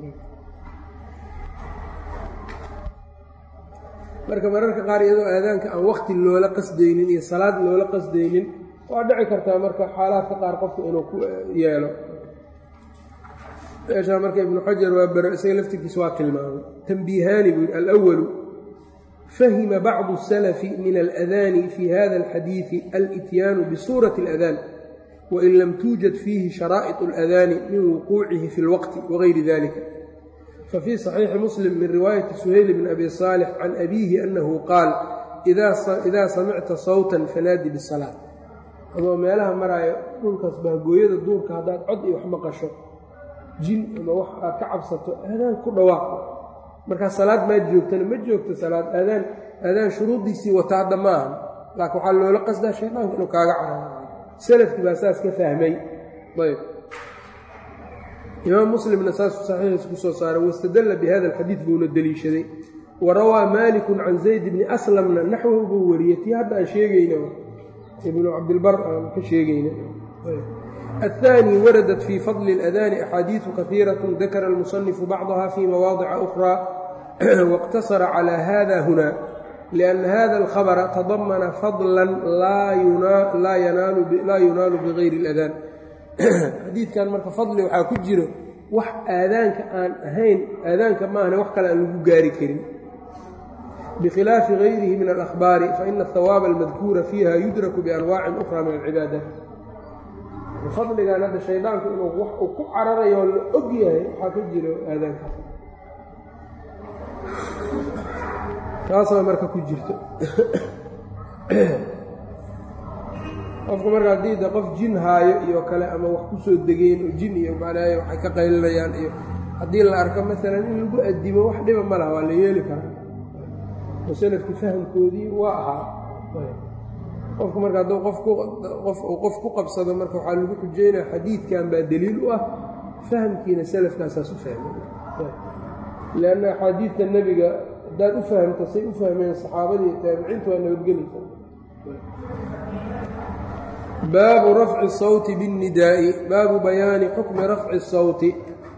marka mararka qaar iyadoo aadaanka aan wakti loola qasdaynin iyo salaad loola qasdaynin waa dhici kartaa marka xaalaadka qaar qofka inuu ku yeelo meeshaa marka ibnu xajar waa bero isaga laftirkiisa waa tilmaamay tambiihaani buu yidhi alwalu fahima bacdu الsalafi min aladaani fi hada alxadiidi alityaanu bisuurati اladaan wain lam tuujad fiihi sharaa'iط اladaani min wuquucihi fi اlwaqti wagayri dalika fafii صaxiixi muslim min riwaayati suhayl bn abi saalix can abiihi anahu qaal ida samicta sawta fanaadi bالsalaaة adoo meelaha maraayo dhulkaas bahgooyada duurka haddaad cod iyo wax maqasho jin ama wax aad ka cabsato aadaan ku dhawaaq markaa salaad maad joogtana ma joogto salaad aadaan aadaan shuruuddiisii wata hadda ma ahan laakiin waxaa loola qasdaa shaydaanka inuu kaaga cararo salafkii baa saas ka fahmay ayb imaam muslimna saasuu saxiixiisa ku soo saaray wastadalla bi hada alxadiid buuna deliishaday wa rawaa maalikun can zayd bni aslamna naxwahu buu wariyey tii hadda aan sheegayna ibnu cabdilbar aan ka sheegayna الثاني وردت في فضل الأذان أحاديث كثيرة ذكر المصنف بعضها في مواضع أخرى واقتصر على هذا هنا لأن هذا الخبر تضمن فضلا لا ينال, لا ينال, لا ينال بغير الأذان حديث كان مرك فضل وحا كجره wax aadaanka aan ahayn aadaanka maahane wax kale aan lagu gaari karin bikhilaafi gayrihi min alahbaari faina ahawaaba almadkuura fiiha yudraku bianwaacin ukhra min alcibaadaat fadligan hadda shaydaanku inuu wax uu ku cararayo oo la og yahay waxaa ka jiro aadaankaas taasaa marka ku jirto qofku marka haddii de qof jin haayo iyo kale ama wax ku soo degeen oo jin iyo macnaaye waxay ka qaylinayaan iyo haddii la arko maalan in lagu addimo wax dhiba ma laha waa la yeeli karaa oo salafkii fahamkoodii waa ahaa qofku marka hadduu qof uu qof ku qabsado marka waxaa lagu xujeynaya xadiidkan baa deliil u ah fahamkiina salafkaasaas u fahmay leanna axaadiidta nebiga haddaad u fahamto say u fahmeen saxaabadii taabiciintu waa nabadgelaysa baabu rafci الsawti biاnnidaa'i baabu bayaani xukmi rafci الsawti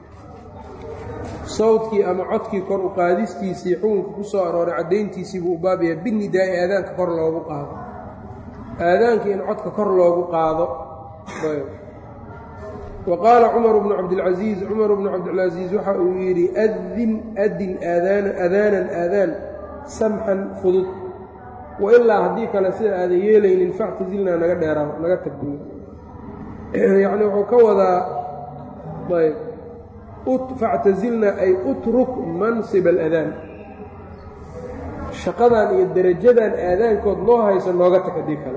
sawtkii ama codkii kor u qaadistiisii xukunka ku soo arooray caddayntiisii buu u baabaya binnidaa'i aadaanka kor loogu qaado aadaanka in codka kor loogu qaado wa qaala cumaru bnu cabdilcasiis cumaru bnu cabdilcasiis waxa uu yidhi adin adin adaanan aadaan samxan fudud wa ilaa haddii kale sida aadan yeelaynin factazilnaa naga dheeraa naga tagbiyo yacni wuxuu ka wadaa ayb factazilnaa ay utruk mansib aladaan shaqadan iyo derajadan aadaankood noo hayso nooga tag haddii kale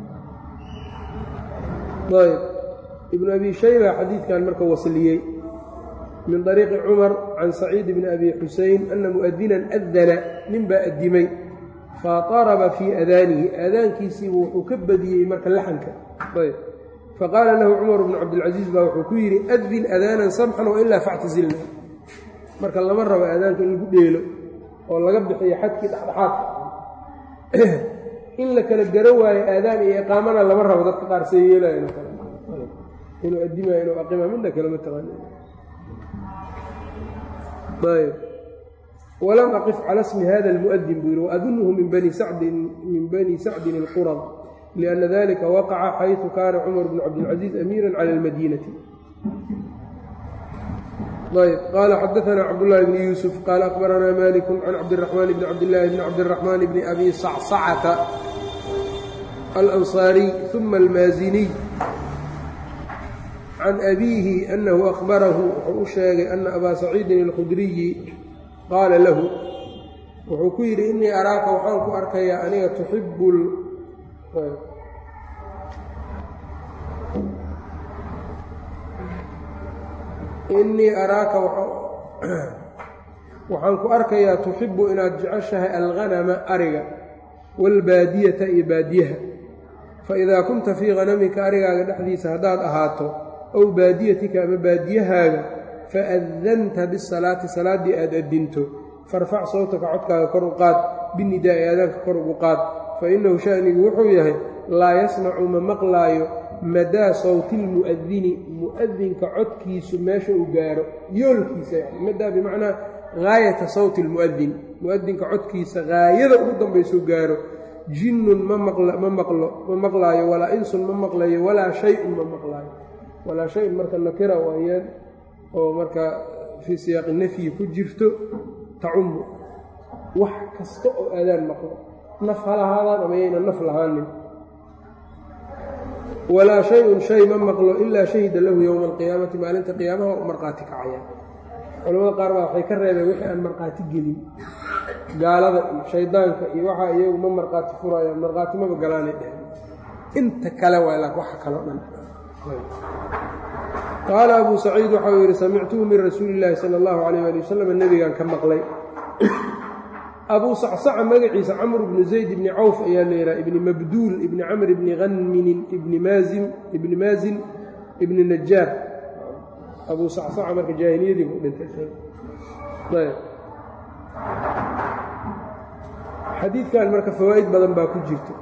ayb ibnu abi shayba xadiidkan marka wasliyey min طariiqi cumar can saciid bni abi xusein ana mu'adinan adana nin baa addimay faطaraba fii adaanihi aadaankiisiibu wuxuu ka badiyey marka laxanka ayb faqaala lahu cumar bnu cabdilcasiis baa wuxuu ku yidhi adin adaanan samxan wailaa factazilna marka lama rabo aadaanka in lagu dheelo oo laga bixiyo xadkii dhexdhexaadka in la kala garo waayo aadaan iyo iqaamana lama rabo dadka qaar see yeelayan kale inuu addimayo inuu aqima midna kalema taqaani ayb walam aqif cala smi hada almu'adin buu yihi waadunuhu min bani sacdin min bani sacdin alqurad lianna dalika waqaca xayثu kaana cumar bnu cabdilcaziiz amiira cala almadiinati ayb qaala xadaثna cabdالlahi bni yuusuf qaala akbaranaa malik can cabdالraxmaan bni cabdillaahi bni cabdالraxmaan bni abi sacsacata alanصaariy ثuma almaaziniy can abiihi anahu akhbarahu wuxuu u sheegay ana abaa saciidin اlkhudriyi qaala lahu wuxuu ku yidhi inii araaka waxaan ku arkayaa aniga tuxibu inii araaka waxaan ku arkayaa tuxibu inaad jeceshahay alghanama ariga waalbaadiyata iyo baadiyaha faidaa kunta fii hanamika arigaaga dhexdiisa haddaad ahaato ow baadiyatika ama baadiyahaaga faadanta bisalaati salaaddii aad addinto farfac sawtaka codkaaga kor u qaad binidaa'i aadaanka kor ugu qaad fa innahu sha'nigu wuxuu yahay laa yasmacu ma maqlaayo madaa sawti lmu'adini mu'adinka codkiisu meesha uu gaaro yoolkiisa yani madaa bimacnaa gaayata sawti lmu'adin mu'adinka codkiisa gaayada ugu dambaysuu gaaro jinnun ma ma maqlo ma maqlaayo walaa insun ma maqlayo walaa shay-un ma maqlaayo walaa shay-un marka nakira waayaan oo marka fii siyaaqi nafyi ku jirto tacumu wax kasta oo aadaan maqlo naf ha lahaadaan ama yayna naf lahaanin walaa shay-un shay ma maqlo ilaa shahida lahu yowma alqiyaamati maalinta qiyaamaha u markhaati kacayaan culamada qaar baa waxay ka reebeen wixii aan markhaati gelin gaalada iyo shaydaanka iyo waxaa iyagu ma markhaati furayaan markhaati maba galaanay dheheen inta kale waa la waxa kaloo dhan qaala abuu saciid waxau yidhi samictuhu min rasuuli illaahi sala allahu calayh ali wasalam nebigaan ka maqlay abuu sacsaca magaciisa camr bnu zayd ibni cawf ayaa la yidhaha ibni mabduul ibni camr ibni hanminin ibni maazin ibni maazin ibni najaar abuu sacsaca marka jaahiliyadii buu dhintay xadiidkan marka fawaa'id badan baa ku jirta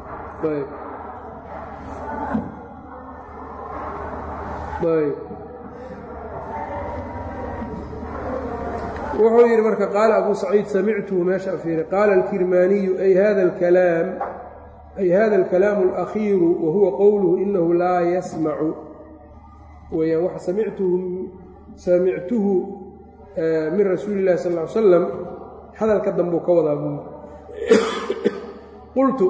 wuxuu yidhi marka qaala abuu saciid samictuhu meesha afiiri qaala alkirmaaniyu ay hada alkalaam ay hada alkalaamu alakhiiru wa huwa qowluhu inahu laa yasmacu weyaan waxa samictuhu samictuhu min rasuuli illahi sal ly slam hadalka dambuu ka wadaa buu qultu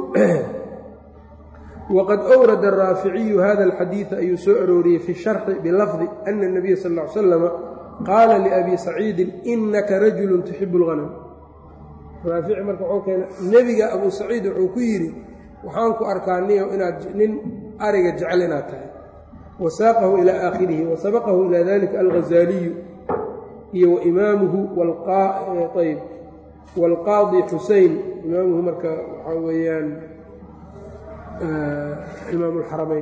wqad أwrada الraaficiyu hada الxadiiثa ayuu soo arooriyey fi sharxi bilafdi ana الnabiya sal ا ly slama qaala liabi saciidin inaka rajulu tuxibu اlhanam raafici marka wxuu keena nebiga abu saciid wuxuu ku yidhi waxaan ku arkaa niyo inaad nin ariga jecel inaad tahay wasaaqahu ilى aakhirihi wasabaqahu ilى dalika alghazaaliyu iyo waimaamuhu ayb wاlqaadi xusein imaamuhu marka waxaa weeyaan imaam اlxaramayn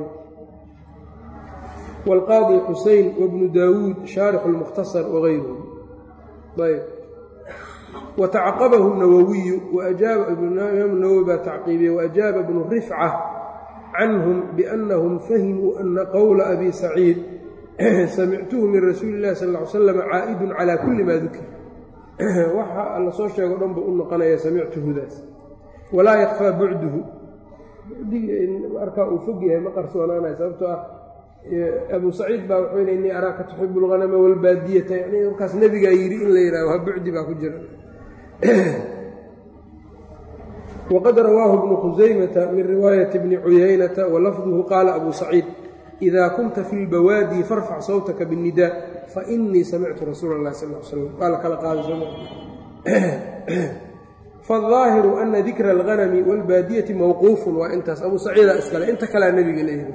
wاlqaadi xusein wbnu daawuud shaarix اlmukhtasar wغayruhu ayb watacaqabahu nawowiyu imaam nawowi baa tacqiibiyey waajaaba bnu rifca canhum biannahum fahimuu ana qowla abi saciid samictuhu min rasuuli اllahi sal ly slam caa'idun calى kuli ma dukir waxa alla soo sheego dhan buu u noqonaya samictuhudaas walaa yakfaa bucduhu markaa uu fog yahay ma qarsoonaanay sababtoo ah abu saciid baa wuxuu yidhi innii araaka tuxibu اlghanama wاlbaadiyata yani markaas nebigaa yidhi in la yidhahdo ha bucdi baa ku jira waqad rawaahu bnu khusaymata min riwaayati bni cuyaynata walafduhu qaala abu saciid ida kunta fi lbawaadi farfac sawtaka biاnnidaa fainii samictu rasuula اllahi sal l slam waa la kala qaaday faالظaahiru ana dikra اlghanami wاlbaadiyati mawquufun waa intaas abu saciida iskale inta kalea nebiga leeyahay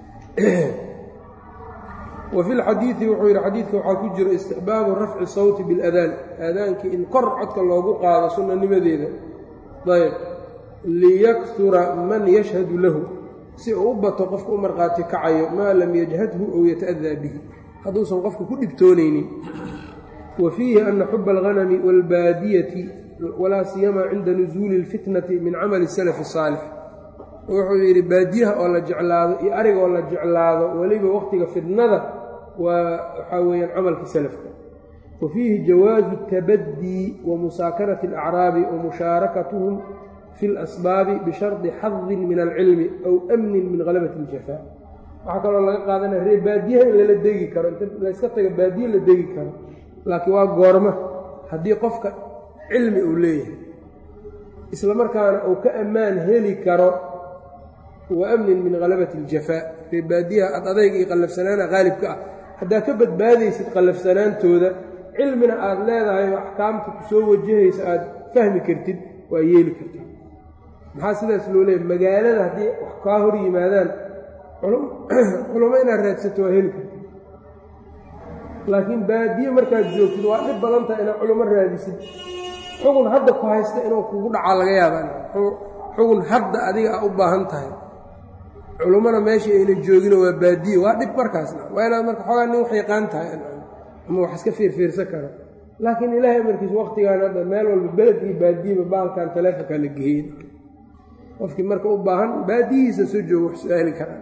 wa fi lxadiidi wuxuu yidhi xadiidka waxaa ku jiro istixbaabu rafci sawti biاladaan aadaankii in kor codka loogu qaado sunanimadeeda ayb liyakhura man yashhadu lahu si uu u bato qofka u markhaati kacayo maa lam yajhadhu ow yata'daa bihi hadduusan qofka ku dhibtoonaynin wa fiihi ana xuba alghanami wاlbaadiyati walaa siyamaa cinda nusuuli اlfitnati min camali salafi الsaalix wuxuu yidhi baadiyaha oo la jeclaado iyo ariga oo la jeclaado weliba wakhtiga fitnada waa waxaa weeyaan camalka salafka wa fiihi jawaazu اtabadii wa musaakarati اlacraabi wa mushaarakatuhum fi اlasbaabi bishardi xadin min alcilmi aw amnin min halabati اljafaa waxaa kaloo laga qaadanaya ree baadiyaha in lala degi karo inta layska taga baadiye la degi karo laakiin waa goorma haddii qofka cilmi uu leeyahay isla markaana uu ka ammaan heli karo wa amnin min halabati اljafaa ree baadiyaha ad adayg iyo qallafsanaana qaalibka ah haddaad ka badbaadaysid qallafsanaantooda cilmina aad leedahay oo axkaamta ku soo wajahaysa aad fahmi kartid waa yeeli kartid maxaa sidaas loo leeyahy magaalada haddii wax kaa hor yimaadaan culummo inaad raadsato waa heli kartid laakiin baadiye markaad joogtid waa dhib badan tahay inaad culummo raadisid xugun hadda ku haysta inuu kugu dhacaa laga yaabaa xugun hadda adiga a u baahan tahay culummona meesha aynan joogino waa baadiye waa dhib markaasna waa inaad marka xoogaa nin wax yaqaan tahay ama wax iska fiirfiirsan karo laakiin ilaahay amarkiis waktigaan hadda meel walba beled iyo baadiyeba baalkan taleefonkaa la geeyey qofkii marka u baahan baadiyihiisa soo joogo wax su-aali karaa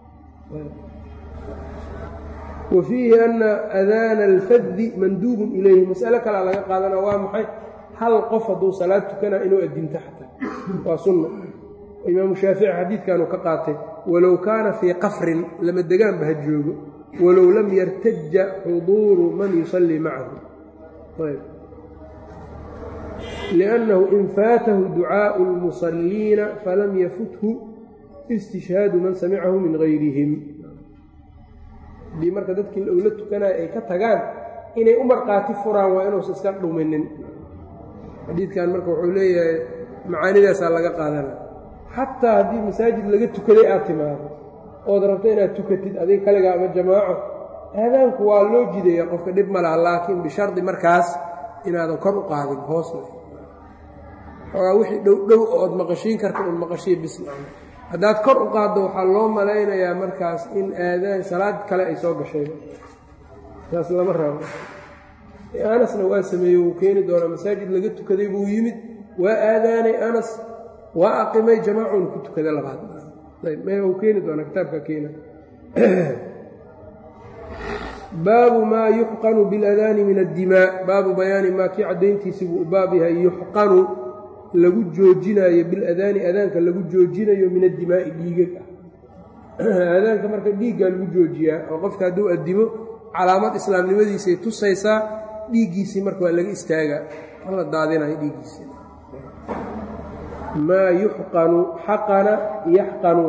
wa fiihi ana adaana alfaddi manduubun ilayhi mas'alo kalea laga qaadana waa maxay hal qof hadduu salaad tukanaa inuu addinto xataa waa sunna imaamu shaafici xadiidkanuu ka qaatay walow kaana fii qafrin lama degaanba ha joogo walow lam yartaja xuduuru man yusallii macahu liannahu in faatahu ducaa'u lmusalliina falam yafuthu istishhaadu man samicahu min gayrihim haddii marka dadkii owla tukanaya ay ka tagaan inay u markhaati furaan waa inuusa iska dhuminin xadiidkan marka wuxuu leeyahay macaanidaasaa laga qaadana xataa haddii masaajid laga tukaday aad timaado ood rabto inaad tukatid adiga kaligaa ama jamaaco aadaanku waa loo jidaya qofka dhib ma laha laakiin bishardi markaas inaadan kor u qaadin hoosna xoogaa wixii dhow dhow ood maqashiin karta un maqashiya bisla haddaad kor u qaaddo waxaa loo malaynayaa markaas in aadaan salaad kale ay soo gashay saas lama rabo anasna waa sameeyey wuu keeni doonaa masaajid laga tukaday buu yimid waa aadaanay anas waa aqimay jamaacun ku tukada labaad uu keeni doonaa kitaabka keena baabu maa yuxqanu biاladaani min addimaa baabu bayaani maa kii caddayntiisi buu u baab yahay yuxqanu lagu joojinayo biladaani adaanka lagu joojinayo min addimaa'i dhiigag ah aadaanka marka dhiiggaa lagu joojiyaa oo qofka hadduu addimo calaamad islaamnimadiisay tusaysaa dhiiggiisii marka waa laga istaagaa la daadinayo dhiiggiisii maa yuxqanu xaqana yaxqanu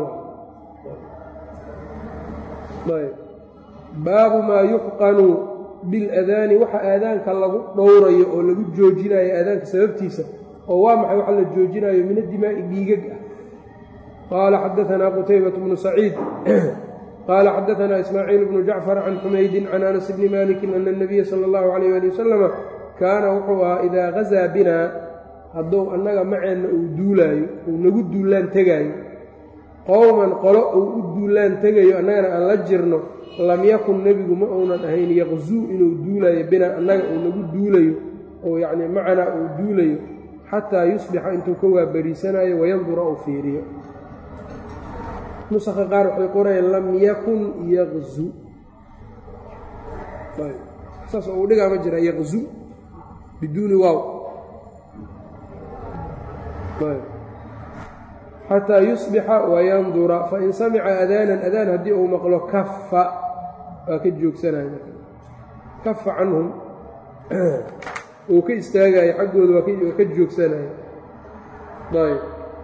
baabu maa yuxqanu biladaani waxa aadaanka lagu dhowrayo oo lagu joojinayo aadaanka sababtiisa oo waa maxay waxa la joojinayo min addimaa'i dhiigag ah qaala xadaanaa qutaybat bnu saciid qaala xadaanaa ismaaciil bnu jacfar can xumaydin can anas bni malikin ana اnabiya sala اllahu alayh ali wasalama kaana wuxuu ahaa idaa gazaa binaa hadduu annaga maceenna uu duulaayo uu nagu duulaan tegaayo qowman qolo uu u duulaan tegayo annagana aan la jirno lam yakun nebigu ma uunan ahayn yaqzuu inuu duulaayo binaa annaga uu nagu duulayo oo yacnii macanaa uu duulayo xataa yusbixa intuu ka waabariisanayo wayandura uu fiiriyo nusakha qaar waxay qorayeen lam yakun yaqzu saas oo uu dhigaa ma jira yaqzu biduuni waaw xataa yusbixa wayandura fain samica adaanan adaan haddii uu maqlo kafa waa ka joogsanaya kafa canhum uu ka istaagayo xaggooda waa ka joogsanaya ayb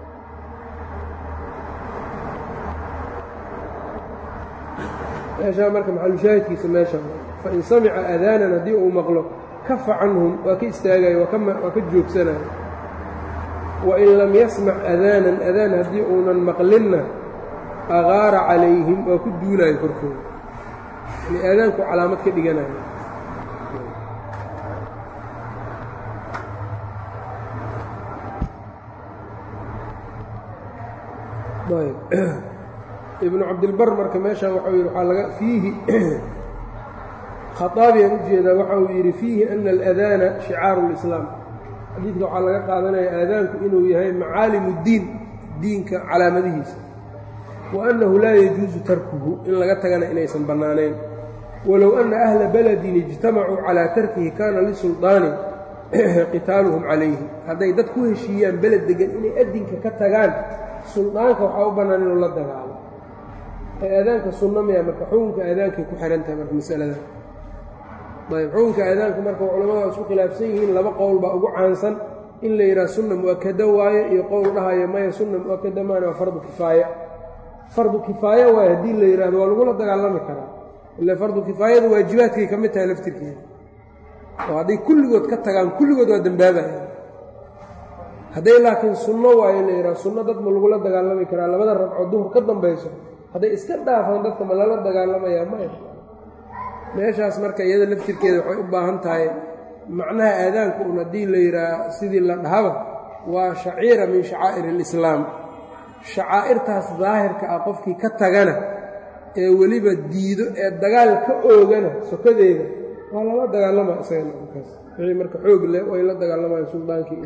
meeshaa marka maxalushaahidkiisa meesha fain samica adaanan haddii uu maqlo kafa canhum waa ka istaagayo waa ka joogsanaya wain lam yasmac adaanan adaan haddii uunan maqlinna agaara calayhim waa ku duulaayo korkooda yani aadaanku calaamad ka dhiganayo ibnu cabdilbar marka meeshaan waxau yidhi waxaa laga fiihi khaaabiyan u jeedaa waxa uu yidhi fiihi ana aladaana shicaaru lislaam xadiidka waxaa laga qaadanaya aadaanku inuu yahay macaalimu ddiin diinka calaamadihiisa wa annahu laa yajuusu tarkuhu in laga tagana inaysan bannaanayn walow anna ahla baladin ijtamacuu calaa tarkihi kaana lisuldaani qitaaluhum calayhi hadday dad ku heshiiyaan beled degan inay addinka ka tagaan suldaanka waxaa u bannaan inuu la dagaalo ee aadaanka sunna miya marka xukunka aadaankay ku xihan tahay marka masaladan ayb xukunka aadaanka marka culamada waa isku khilaafsan yihiin laba qowl baa ugu caansan in la yidhaha sunna mu'akada waaye iyo qowl dhahayo maya sunna mu'akada maana waa fardu kifaaya fardu kifaaya waaye haddii la yidhahdo waa lagula dagaalami karaa ila fardu kifaayada waajibaadkay ka mid tahay laftirkeeda oo hadday kulligood ka tagaan kulligood waa dembaabayaan hadday laakiin sunno waayo la yidhaha sunno dad ma lagula dagaalami karaa labada ragco duhur ka dambayso hadday iska dhaafaan dadka ma lala dagaalamayaa maya meeshaas marka iyada laftirkeeda waxay u baahan tahay macnaha aadaanku un haddii la yidhaaha sidii la dhahaba waa shaciira min shacaa'ir alislaam shacaa'irtaas daahirka ah qofkii ka tagana ee weliba diido ee dagaal ka oogana sokadeeda waa lala dagaalama isagana markaas wixii marka xoog leh way la dagaalamayaan suldaankii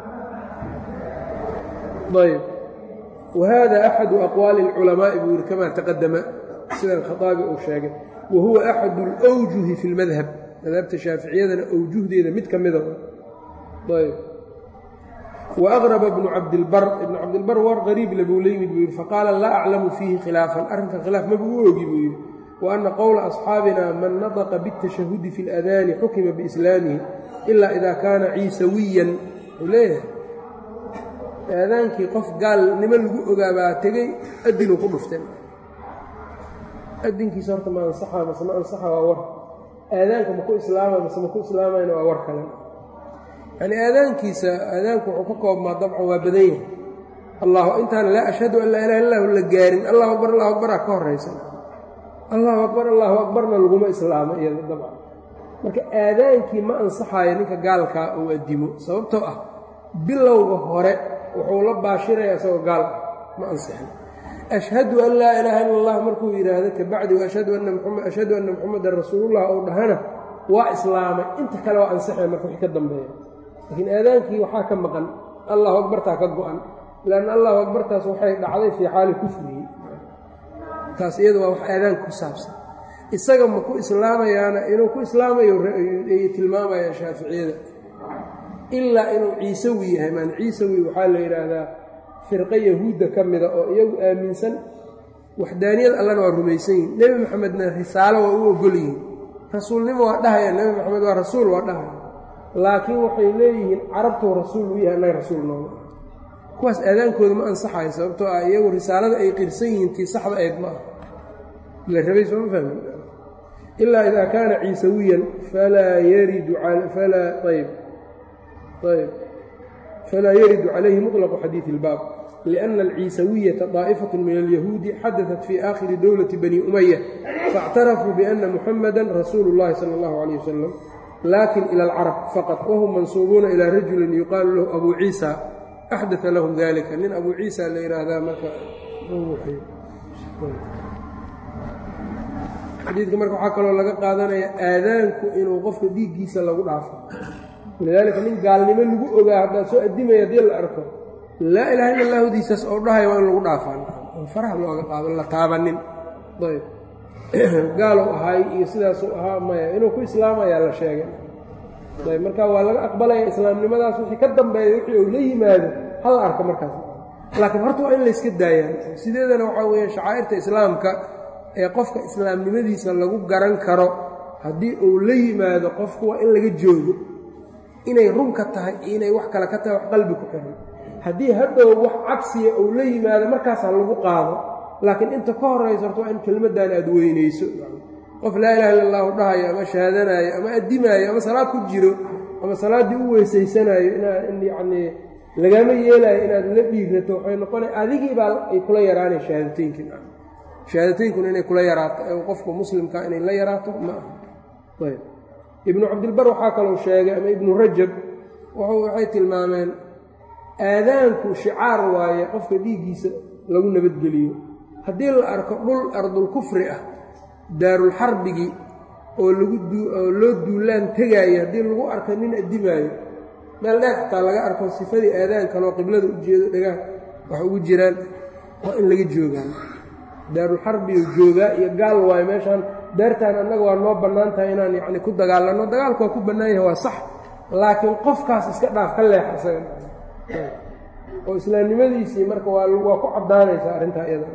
ayb wahada axadu aqwaali اlculamaa'i buu yidhi kamaa taqadama sidan khaaabi uu sheegay wa huwa axadu اlwjuhi fi اlmadhab madhabta shaaficiyadana awjuhdeeda mid ka mida ayb waaqraba ibnu cabdilbar ibnu cabdilbar war qariib le buu la yimid buu yidhi faqaala laa aclamu fiihi khilaafan arrinkan khilaaf maba u ogi buu yidhi wa ana qowla asxaabina man nadaqa biاtashahudi fi اladaani xukima biislaamihi ila ida kaana ciisawiyan wuxuu leeyahay aadaankii qof gaalnimo lagu ogaabaa tegey adinuu ku dhuftay adinkiisa horta ma ansaxaa mase ma ansaxa waa war aadaanka maku islaama mase maku islaamayna waa war kale yacnii aadaankiisa aadaanku wuxuu ka koobmaa dabcan waa badan yahay allah intaan laa ashhadu an laa ilaha illahu la gaarin allahu akbar allahu akbaraa ka horaysa allahu akbar allahu akbarna laguma islaamo iyada dabcan marka aadaankii ma ansaxayo ninka gaalkaa uu addimo sababtoo ah bilowga hore wuxuu la baashiraya isagoo gaal ah ma ansixin ashhadu an laa ilaaha illa allah markuu yidhaahdo kabacdi ashhadu anna muxamadan rasuulullah ou dhahana waa islaamay inta kale waa ansixaya marka wixii ka dambeeya laakiin aadaankii waxaa ka maqan allahu akbartaa ka go-an lanna allahu akbartaas waxay dhacday fii xaali kufrihi taas iyada waa wax aadaanka ku saabsan isaga ma ku islaamayaana inuu ku islaamayo ay tilmaamayaan shaaficiyada ilaa inuu ciisawi yahay maan ciisawi waxaa la yidhaahdaa firqo yahuudda ka mida oo iyagu aaminsan waxdaaniyada allana waa rumaysan yihin nebi maxamedna risaalo waa u ogol yihiin rasuulnimo waa dhahaya nebi maxamed waa rasuul waa dhahaya laakiin waxay leeyihiin carabtuu rasuul u yahay annaga rasuul nooma kuwaas aadaankooda ma ansaxayo sababtoo ah iyagu risaalada ay qirsan yihiin tii saxda ayd ma ah la rabay sooma fahmi ilaa idaa kaana ciisawiyan falaa yaridu falaa ayb ayb falaa yaridu calayhi muطlaqu xadiidi اlbaab liأnna alciisawiyata طaa'ifaة min alyahuudi xadaثat fii aakhiri dowlati bani umaya faاctarafuu biأna muxamada rasuulu اllahi salى اllahu عalيه wasalam lakin ilى اlcarab faqط wahum mansuubuuna ilى rajuli yuqaalu lahu abu ciisa axdaa lahum dalika nin abu ciisa la yidhaahdaa marka xadiidka marka waxaa kaloo laga qaadanaya aadaanku inuu qofka dhiiggiisa lagu dhaafo lidaalika nin gaalnimo lagu ogaa haddaad soo addimaya haddii la arko laa ilaha illa allahdiisaas oo dhahaya waa in lagu dhaafaan on faraha looga qaado la taabanin ayb gaalow ahaay iyo sidaasuu ahaa maya inuu ku islaamayaa la sheegay ayb marka waa laga aqbalaya islaamnimadaas wixii ka dambeeya wixii uu la yimaado hala arko markaas laakiin horta waa in layska daayaan sideedana waxaa weeyaan shacaa'irta islaamka ee qofka islaamnimadiisa lagu garan karo haddii uu la yimaado qofku waa in laga joogo inay runka tahay iyo inay wax kale ka tahay wax qalbi ku xiran haddii hadhow wax cagsiya uu la yimaado markaasaa lagu qaado laakiin inta ka horaysa horta waa in kelmaddan aad weynayso qof laa ilaha illa allahu dhahayo ama shahaadanaayo ama addimaayo ama salaad ku jiro ama salaaddii u weysaysanaayo inaa yacnii lagama yeelaayo inaad la dhiigrato waxay noqona adigii baa ay kula yaraanay shahaadateynkin shahaadateyinkuna inay kula yaraato qofka muslimka inay la yaraato ma aha ayb ibnu cabdilbar waxaa kalou sheegay ama ibnu rajab waxay tilmaameen aadaanku shicaar waaye qofka dhiiggiisa lagu nabadgeliyo haddii la arko dhul ardulkufri ah daarulxarbigii oo laguoo loo duulaan tegaayo haddii lagu arko nin addimaayo meel dheer xataa laga arko sifadii aadaankanoo qiblada u jeedo dhagaha wax ugu jiraan waa in laga joogaan daarulxarbiyo joogaa iyo gaal waayo meeshaan daartaan annaga waa noo bannaan tahay inaan yacni ku dagaalanno dagaalku waa ku bannaan yahay waa sax laakiin qofkaas iska dhaaf ka leex isaga oo islaamnimadiisii marka waa waa ku caddaanaysaa arrintaa iyada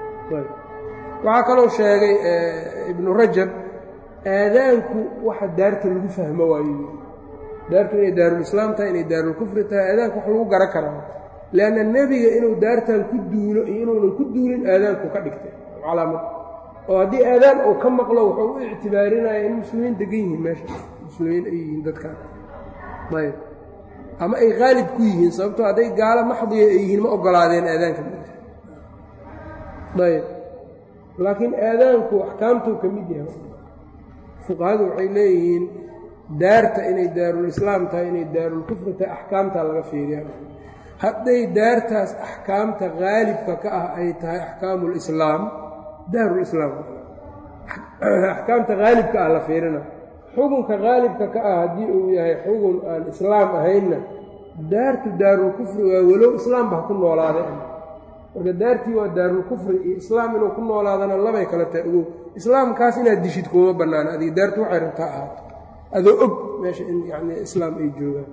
waxaa kaloo sheegay ibnu rajab aadaanku waxa daarta lagu fahmo waayo daartu inay daarulislaam tahay inay daarulkufri tahay aadaanku wax lagu garan karaa leanna nebiga inuu daartan ku duulo iyo inuunan ku duulin aadaanku ka dhigtay calaamad oo haddii aadaan uu ka maqlo wuxuu u ictibaarinaya in muslimiin degan yihiin meesha muslimiin ay yihiin dadkaan ayb ama ay qaalib ku yihiin sababtoo hadday gaalo maxdiya ay yihiin ma ogolaadeen aadaanka ayb laakiin aadaanku axkaamtuu ka mid yahay fuqahadu waxay leeyihiin daarta inay daarulislaam tahay inay daarulkufri tahay axkaamtaa laga fiiriya hadday daartaas axkaamta qaalibka ka ah ay tahay axkaamu lislaam daarulislaam axkaamta qaalibka ah la fiirina xukunka qaalibka ka ah haddii uu yahay xugun aan islaam ahaynna daartu daarulkufri waa walow islaamba ha ku noolaaday marka daartii waa daarulkufri iyo islaam inuu ku noolaadana labay kale tahay ogow islaamkaas inaad dishid kuma bannaana adiga daartu waxay rabtaa ahaato adoo og meesha in yacni islaam ay joogaan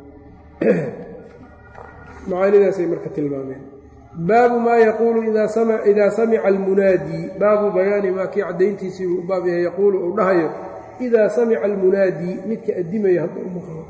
macaanidaasay marka tilmaameen baabu maa yaquulu idaa samica almunaadii baabu bayaani maa kii caddayntiisii uu baab yahay yaquulu uu dhahayo idaa samica almunaadii midka addimaya hadda u maqlo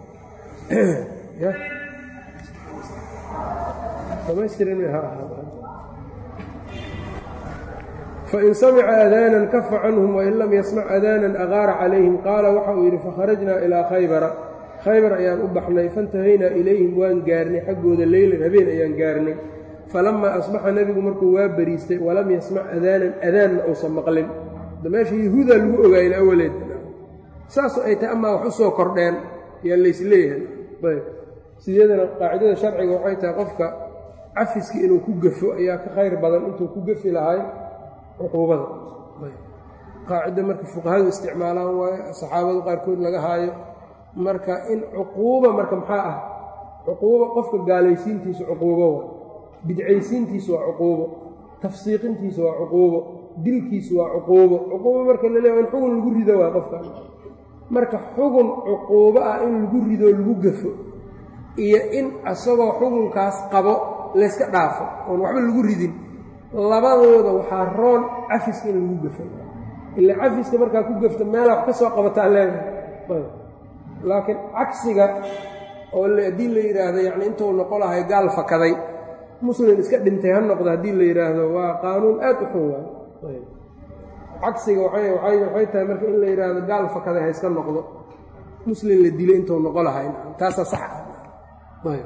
fain samica aadaanan kafa canhum wain lam yasmac aadaanan agaara calayhim qaala waxa uu yidhi fakharajnaa ilaa khaybara khaybar ayaan u baxnay faintahaynaa ilayhim waan gaarnay xaggooda leylan habeen ayaan gaarnay falamaa asbaxa nebigu markuu waa beriistay walam yasmac adaanan adaanna uusan maqlin da meesha yahuudaa lagu ogaayna awaleed saasoo ay tahay amaa wax u soo kordheen yaa laysleeyahay ayb sideedana qaacidada sharciga waxay tahay qofka cafiski inuu ku gafo ayaa ka khayr badan intuu ku gafi lahay cuquubada qaacida marka fuqahadu isticmaalaan waayo saxaabadu qaarkood laga haayo marka in cuquuba marka maxaa ah cuquubo qofka gaalaysiintiisu cuquubo wa bidcaysiintiisu waa cuquubo tafsiiqintiisu waa cuquubo dilkiisu waa cuquubo cuquubo marka la leeya in xugun lagu rido waa qofka marka xugun cuquubo ah in lagu ridoo lagu gafo iyo in asagoo xugunkaas qabo layska dhaafo oon waxba lagu ridin labadooda waxaa roon cafiska in lagu gafo ila cafiska markaa ku gafto meela wax ka soo qabataa leedahay laakiin cagsiga oo haddii la yidhaahdo yacni intuu noqo lahay gaal fakaday muslim iska dhintay ha noqdo haddii la yidhaahdo waa qaanuun aad u xun waay cagsiga waxay tahay marka in la yidhaahdo gaal fakaday ha iska noqdo muslim la dilo intuu noqo lahay taasaa sax ah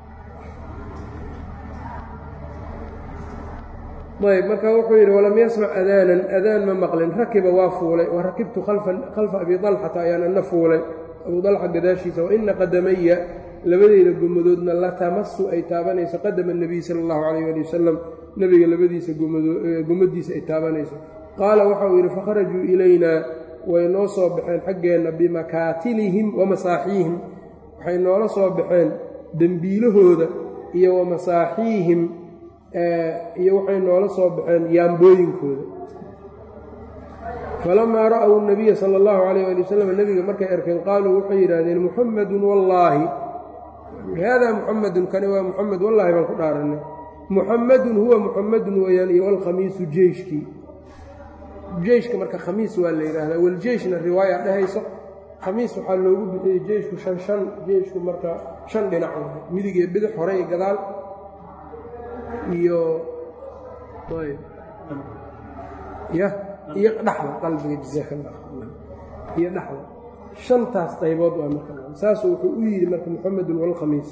ayb marka wuxuu yidhi walam yasmac adaanan adaan ma maqlin rakiba waa fuulay wa rakibtu khalfa abi dalxata ayaan ana fuulay abu dalxa gadaashiisa wa ina qadamaya labadeyda gomadoodna la tamasu ay taabanayso qadama nebiy sala allahu calayh ali wasalam nebiga labadiisa gomadiisa ay taabanayso qaala waxauu yidhi fakharajuu ilaynaa way noo soo baxeen xaggeenna bimakaatilihim wa masaaxiihim waxay noola soo baxeen dembiilahooda iyo wa masaaxiihim iyo waxay noola soo baxeen yaambooyinkooda falamaa ra'w nabiya sala allahu calayh ali wasalam nebiga markay arkeen qaaluu waxay yidhaahdeen muxamadun wallaahi haadaa muxamadun kani waa muxamed wallaahi baan ku dhaaranay muxamadun huwa muxamadun weeyaan iyo alkhamiisu jeyshkii jeyshka marka khamiis waa la yidhaahdaa waljeyshna riwaaya dhehayso khamiis waxaa loogu bixiyey jeyshku shan shan jeyshku marka shan dhinac midig iyo bidix hore iyo gadaal iyo ya iyo dhexda qalbiga jazaakalla iyo dhexda shantaas qaybood waa marka saasuu wuxuu u yidhi marka muxamedun walkhamiis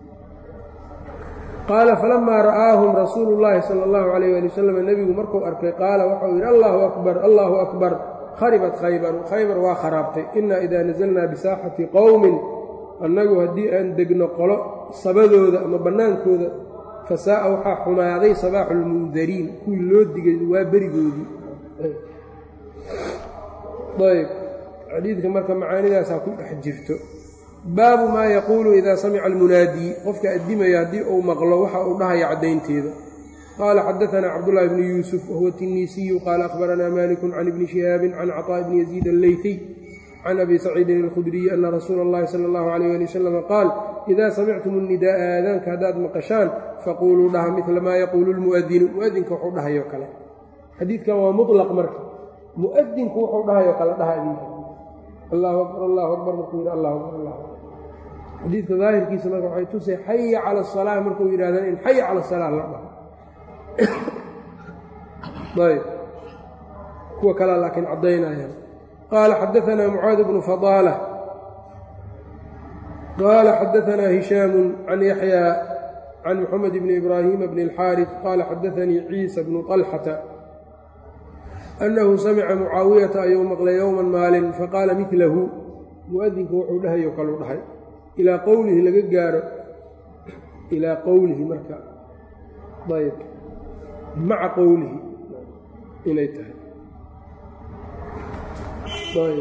qaala falamaa ra'aahum rasuulu llaahi sala allahu calayh ali wasalam nebigu markuu arkay qaala waxau yidhi allaahu akbar allaahu akbar kharibat khaybaru khaybar waa kharaabtay inaa idaa nasalnaa bisaaxati qowmin annagu haddii aan degno qolo sabadooda ama bannaankooda fasaa'a waxaa xumaaday sabaaxu lmundariin kuwii loo digay waa berigoodii ayb xadiidka marka macaanidaasaa ku dhex jirto baabu maa yaquulu idaa samica almunaadii qofka addimaya haddii uu maqlo waxa uu dhahaya caddaynteeda qaala xadaanaa cabdullaahi bni yuusuf wahuwa tiniisiyu qaala akhbaranaa malikun can ibni shihaabin can caطaaءi bni yaziid alleyfiy can abi saciidin alkhudriyi ana rasuula اllahi sala اllahu alayh ali wasalam qaal idaa samictum الnidaa'a aadaanka haddaad maqashaan faquuluu dhaha midla maa yaquulu lmu'adinu mu'adinka wuxuu dhahayo kale xadiidkan waa muطlaq marka mu'adinku wuxuu dhahayo kale dhaha idinka allahu akbar allahu akbar markuu yidhi allahu akbar allah xadiidka daahirkiisa marka waxay tusay xaya cala asalaa markuu yidhahdaan in xaya cala asalaa la dhaho ayb kuwa kalea laakiin caddaynayaan qaala xadaanaa mucaad bnu fadaala qaala xadaanaa hishaamu can yaxyaa can moxamed bni ibraahiima bni اlxaariث qaala xadaanii ciisa bnu طalxata annahu samica mucaawiyata ayuu maqlay yowman maalin faqaala milahu mu'adinku wuxuu dhahayo kaluu dhahay ilaa qowlihi laga gaaro ilaa qowlihi marka ayb maca qowlihi inay tahay ayb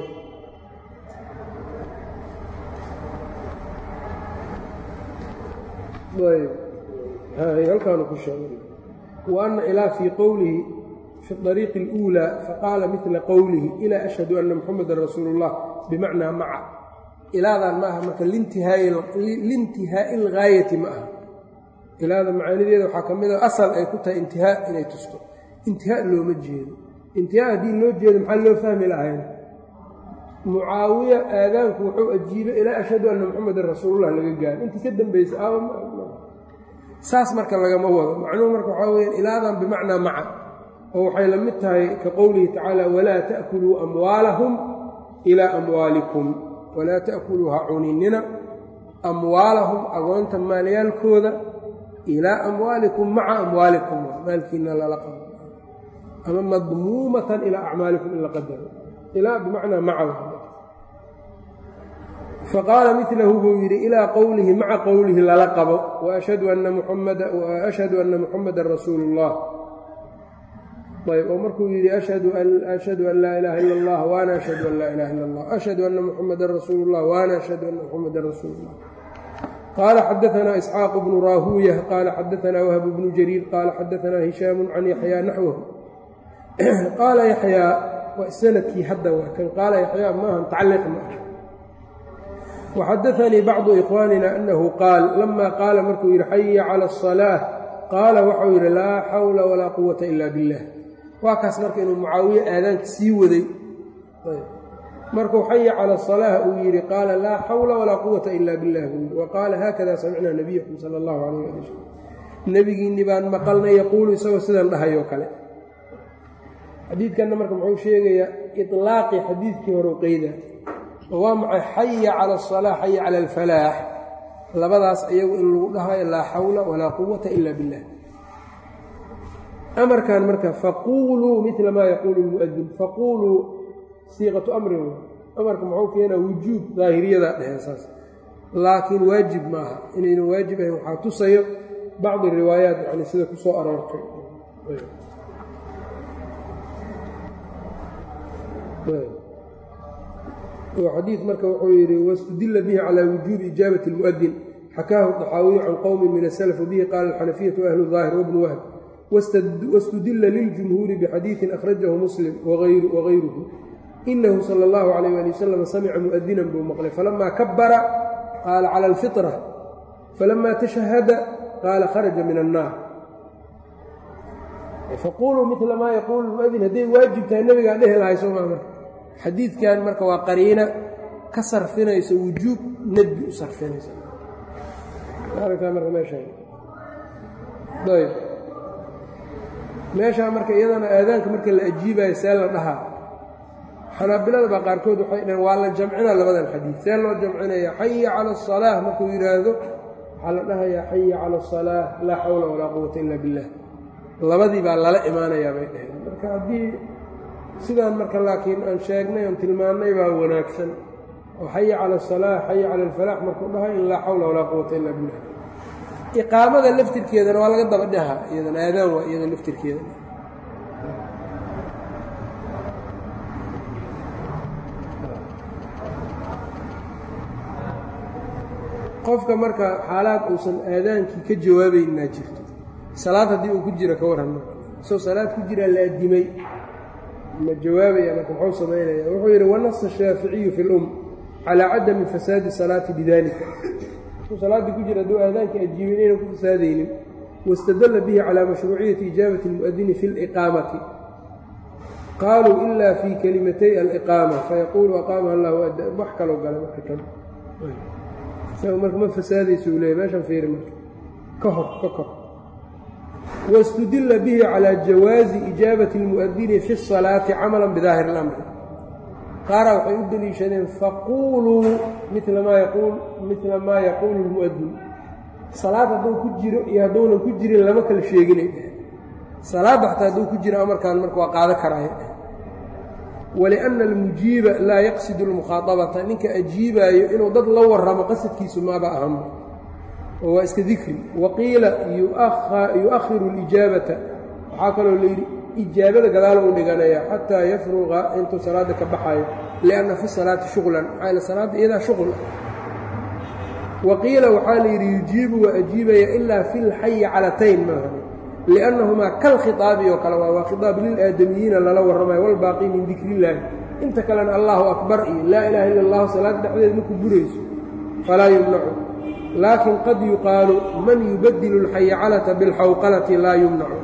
ayb halkaanu ku sheegay wa anna ilaa fii qowlihi fi ariiqi اluulaa faqaala midla qowlihi ilaa ashhadu anna muxamadan rasuulu اllah bimacnaa maca ilaadan ma aha marka liintihaa'i ilgaayati ma aha ilaada macaanideeda waxaa ka mid a asal ay ku tahay intihaa inay tusto intihaa looma jeedo intihaa haddii loo jeedo maxaa loo fahmi lahayn mucaawiya aadaanku wuxuu ajiibay ilaa ashhadu anna muxamadan rasuulullah laga gaaro intii ka dambaysa saas marka lagama wado macnuhu marka waxaa weyaan ilaadan bimacnaa maca oo waxay la mid tahay ka qowlihi tacaala walaa ta'kuluu amwaalahum ilaa amwaalikum walaa ta'kuluu ha cuninina amwaalahum agoonta maalyaalkooda ilaa amwaalikum maca amwaalikum maalkiina lala qabo ama madmuumatan ilaa acmaalikum in la qadaro ilaa bimacnaa maca faqaala milahu buu yidhi ilaa qowlihi maca qowlihi lala qabo waashhadu ana muxamadan rasuulu اllah ayb oo markuu yidhi ashhadu an laa ilaaha ila اllah waana ashhadu an laa ilaha illa اllah ashhadu ana muxamadan rasuulu اllah waana ashhadu ana muxamadan rasuulu اllah qaala xadaanaa isxaaq bnu raahuuya qaala xadaanaa wahb bnu jariir qaala xadaanaa hishaamu can yaxyaa naxwahu qaala yaxyaa waa sanadkii hadda waa kan qaala yaxyaa maaha tacliiq ma ah waxadaanii bacdu ikhwaanina annahu qaal lama qaala markuu yidhi xaya cala asalaax qaala waxau yidhi laa xawla walaa quwata ila billah waa kaas marka inuu mucaawiye aadaanka sii waday markuu xaya cala asalaah uu yidhi qaala laa xawla walaa quwata ila billah buu yidhi wa qaala haakada samicnaa nabiyakum sala allahu calayh ali wasalam nebigiinni baan maqalnay yaquulu isagoo sidan dhahayoo kale xadiidkanna marka muxuu sheegayaa ilaaqii xadiidkii horeu qeyda oo waa maxay xaya cala asalaax xaya cala alfalaax labadaas iyagu in lagu dhahayo laa xawla walaa quwata ila billah amarkan marka faquuluu mila maa yaquulu lmuadin faquuluu siiqatu amrin amarka muxuu keenaa wujuub daahiriyadaa dheheen saas laakiin waajib maaha inayna waajib ahayn waxaa tusayo bacdi riwaayaat yani sida ku soo aroortay xadiid marka wuxuu yidhi wاstudila bihi calى wujuubi ijaabati اlmuؤdin xakaahu طaxaawiyu can qowmi min aslf wbihi qaala alxanafiyatu ahlu ظaahir wbnu wahb wاstudila liljumhuuri bxadiiثi akhrajahu muslim wغayruhu inahu salى اllahu عalيyه ali wasalam samica muؤdinan buu maqlay falama kabara qaala calى اlfiطrة falama tashahada qaala kharaja min الnaar faquluu mila maa yaquulu muadin hadday waajib tahay nebigaa dhehi lahay soo maa marka xadiidkan marka waa qariina ka sarfinayso wujuub nedbi u sarfinaysa aragtaa marka meeshaan ayb meeshaa marka iyadana aadaanka marka la ajiibayo see la dhahaa xanaabilada baa qaarkood waxay dhaheen waa la jamcinaa labadan xadiid see loo jamcinaya xaya cala asalaah markuu yidhaahdo waxaa la dhahayaa xaya cala asalaah laa xawla walaa quwata ila billah labadii baa lala imaanayaa bay dhaheen marka haddii sidaan marka laakiin aan sheegnay oon tilmaannay baa wanaagsan oo xaya cala asalaax xaya cala alfalaax markuu dhahay in laa xawla walaa quwata illa billah iqaamada laftirkeedana waa laga daba dhaha iyadan aadaan waa iyada laftirkeeda qofka marka xaalaad uusan aadaankii ka jawaabaynaa jirto salaad haddii uu ku jiro ka warran marka isagoo salaad ku jiraa la addimay ma jawaabaya marka muxuu samaynaya wuxuu yidhi wanasa shaaficiyu fi lum calaa cadami fasaadi salaati bidalika suu salaaddii ku jira hadduu aadaanka ajiibay inaynan ku fasaadaynin wاstadla bihi calى mashruuciyati ijaabati اlmuؤdini fi اliqaamati qaaluu ila fii kalimatay aliqaama fayaquulu aqaamaha allahu wax kaloo gala marka kan isaga marka ma fasaadaysa uu leeyay meeshan fiiri marka ka hor ka kor wاstudila bihi calى jawaazi ijaabati اlmuؤdini fi الصalaati camala bidaahir اlamri qaaraa waxay u deliishadeen faquuluu mila maa yaquul mila maa yaquulu اlmuؤdin salaad hadduu ku jiro iyo hadduunan ku jirin lama kala sheeginay dheh salaadda xataa hadduu ku jiro amarkan marka waa qaado karaya dheh waliأnna almujiiba laa yaqsidu اlmukhaaطabata ninka ajiibaayo inuu dad la warramo qasadkiisu maaba ahanba oo waa iska dikri waqiila yu'akhiru اlijaabata waxaa kaloo layidhi ijaabada gadaalo u dhiganaya xataa yafruqa intuu salaadda ka baxayo lianna fi salaati shuqlan maxaa yl salaadda iyadaa shuqul ah waqiila waxaa la yidhi yujiibu waa ajiibaya ilaa fi lxayi calatayn maaha liannahumaa kalkhitaabi oo kale waa waa khitaab lilaadamiyiina lala warramayo walbaaqi min dikri illaahi inta kalena allahu akbar iyo laa ilaaha illa allahu salaad dhexdeed maku burayso falaa yumnacu laakin qad yuqaalu man yubadilu alxaya calata bilxawqalati laa yumnacu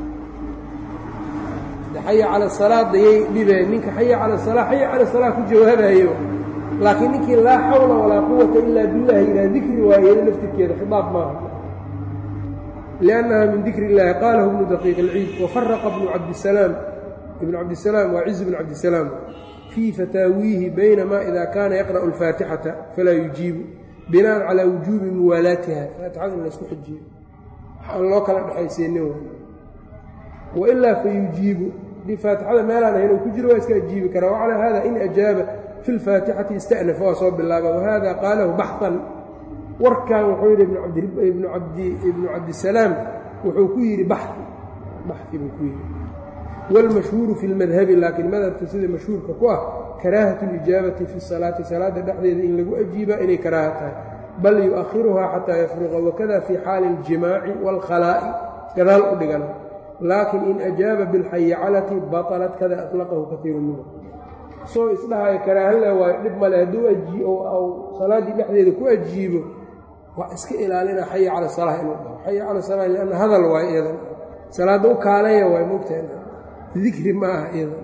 xaya cala salaada yay dhibeen ninka xaya cala salaa xaya cala salaa ku jawaabayo laakiin ninkii laa xawla walaa quwata ilaa billahi ilaa dikri waayada laftirkeeda khidaab maaha liannaha min dikri illahi qaalahu ibnu daqiiq alciid wafaraqa bnu cabdisalaam ibnu cabdisalaam waa ciz bnu cabdisalaam fii fataawiihi baynama ida kaana yaqra'u alfaatixata falaa yujiibu binaan calaa wujuubi muwaalaatiha faatixada in laysku xijiyo aan loo kala dhexaysiinin wailaa fa yujiibu haddii faatixada meelaan ahayn uu ku jiro waa iska ajiibi karaa wacalaa hada in ajaaba fi lfaatixati ista'nafa waa soo bilaaba wahada qaalahu baxan warkan wuxuu yidhi ibnu cabdisalaam wuxuu ku yidhi baxi baxi buu ku yidhi wاlmashhuuru fi اlmadhabi laakiin madhabka sida mashhuurka ku ah karaahaة اlijaabati fi الsalaati salaada dhexdeeda in lagu ajiibaa inay karaaha tahay bal yuؤahiruhaa xataa yafruqa wakada fii xaali اljimaaci wاlkhalaa'i gadaal u dhigana laakin in ajaaba biاlxayacalati baطlat kada aطlaqahu kaiiru minhu soo isdhahayo karaahanle waayo dhib male hadduu ajiio salaaddii dhexdeeda ku ajiibo waa iska ilaalina xaya cala salaa inuu dhaho xaya cala salaa lianna hadal waay iyadan salaadda u kaalaya waay mogtahay dikri ma aha iyadan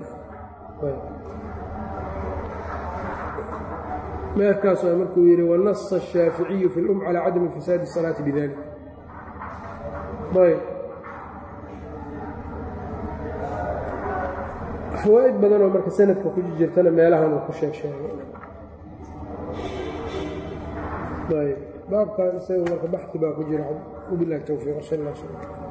meerkaas waa markuu yidhi wanasa الshaaficiyu fi اlum calى cadami fasaadi الsalaati bidalik ayb fawaa'id badanoo marka sanadka ku jirtana meelahan uu ku sheeg sheegay ayb baabkan isaga marka baxi baa ku jira wabilahi towfiiq sal اllah sl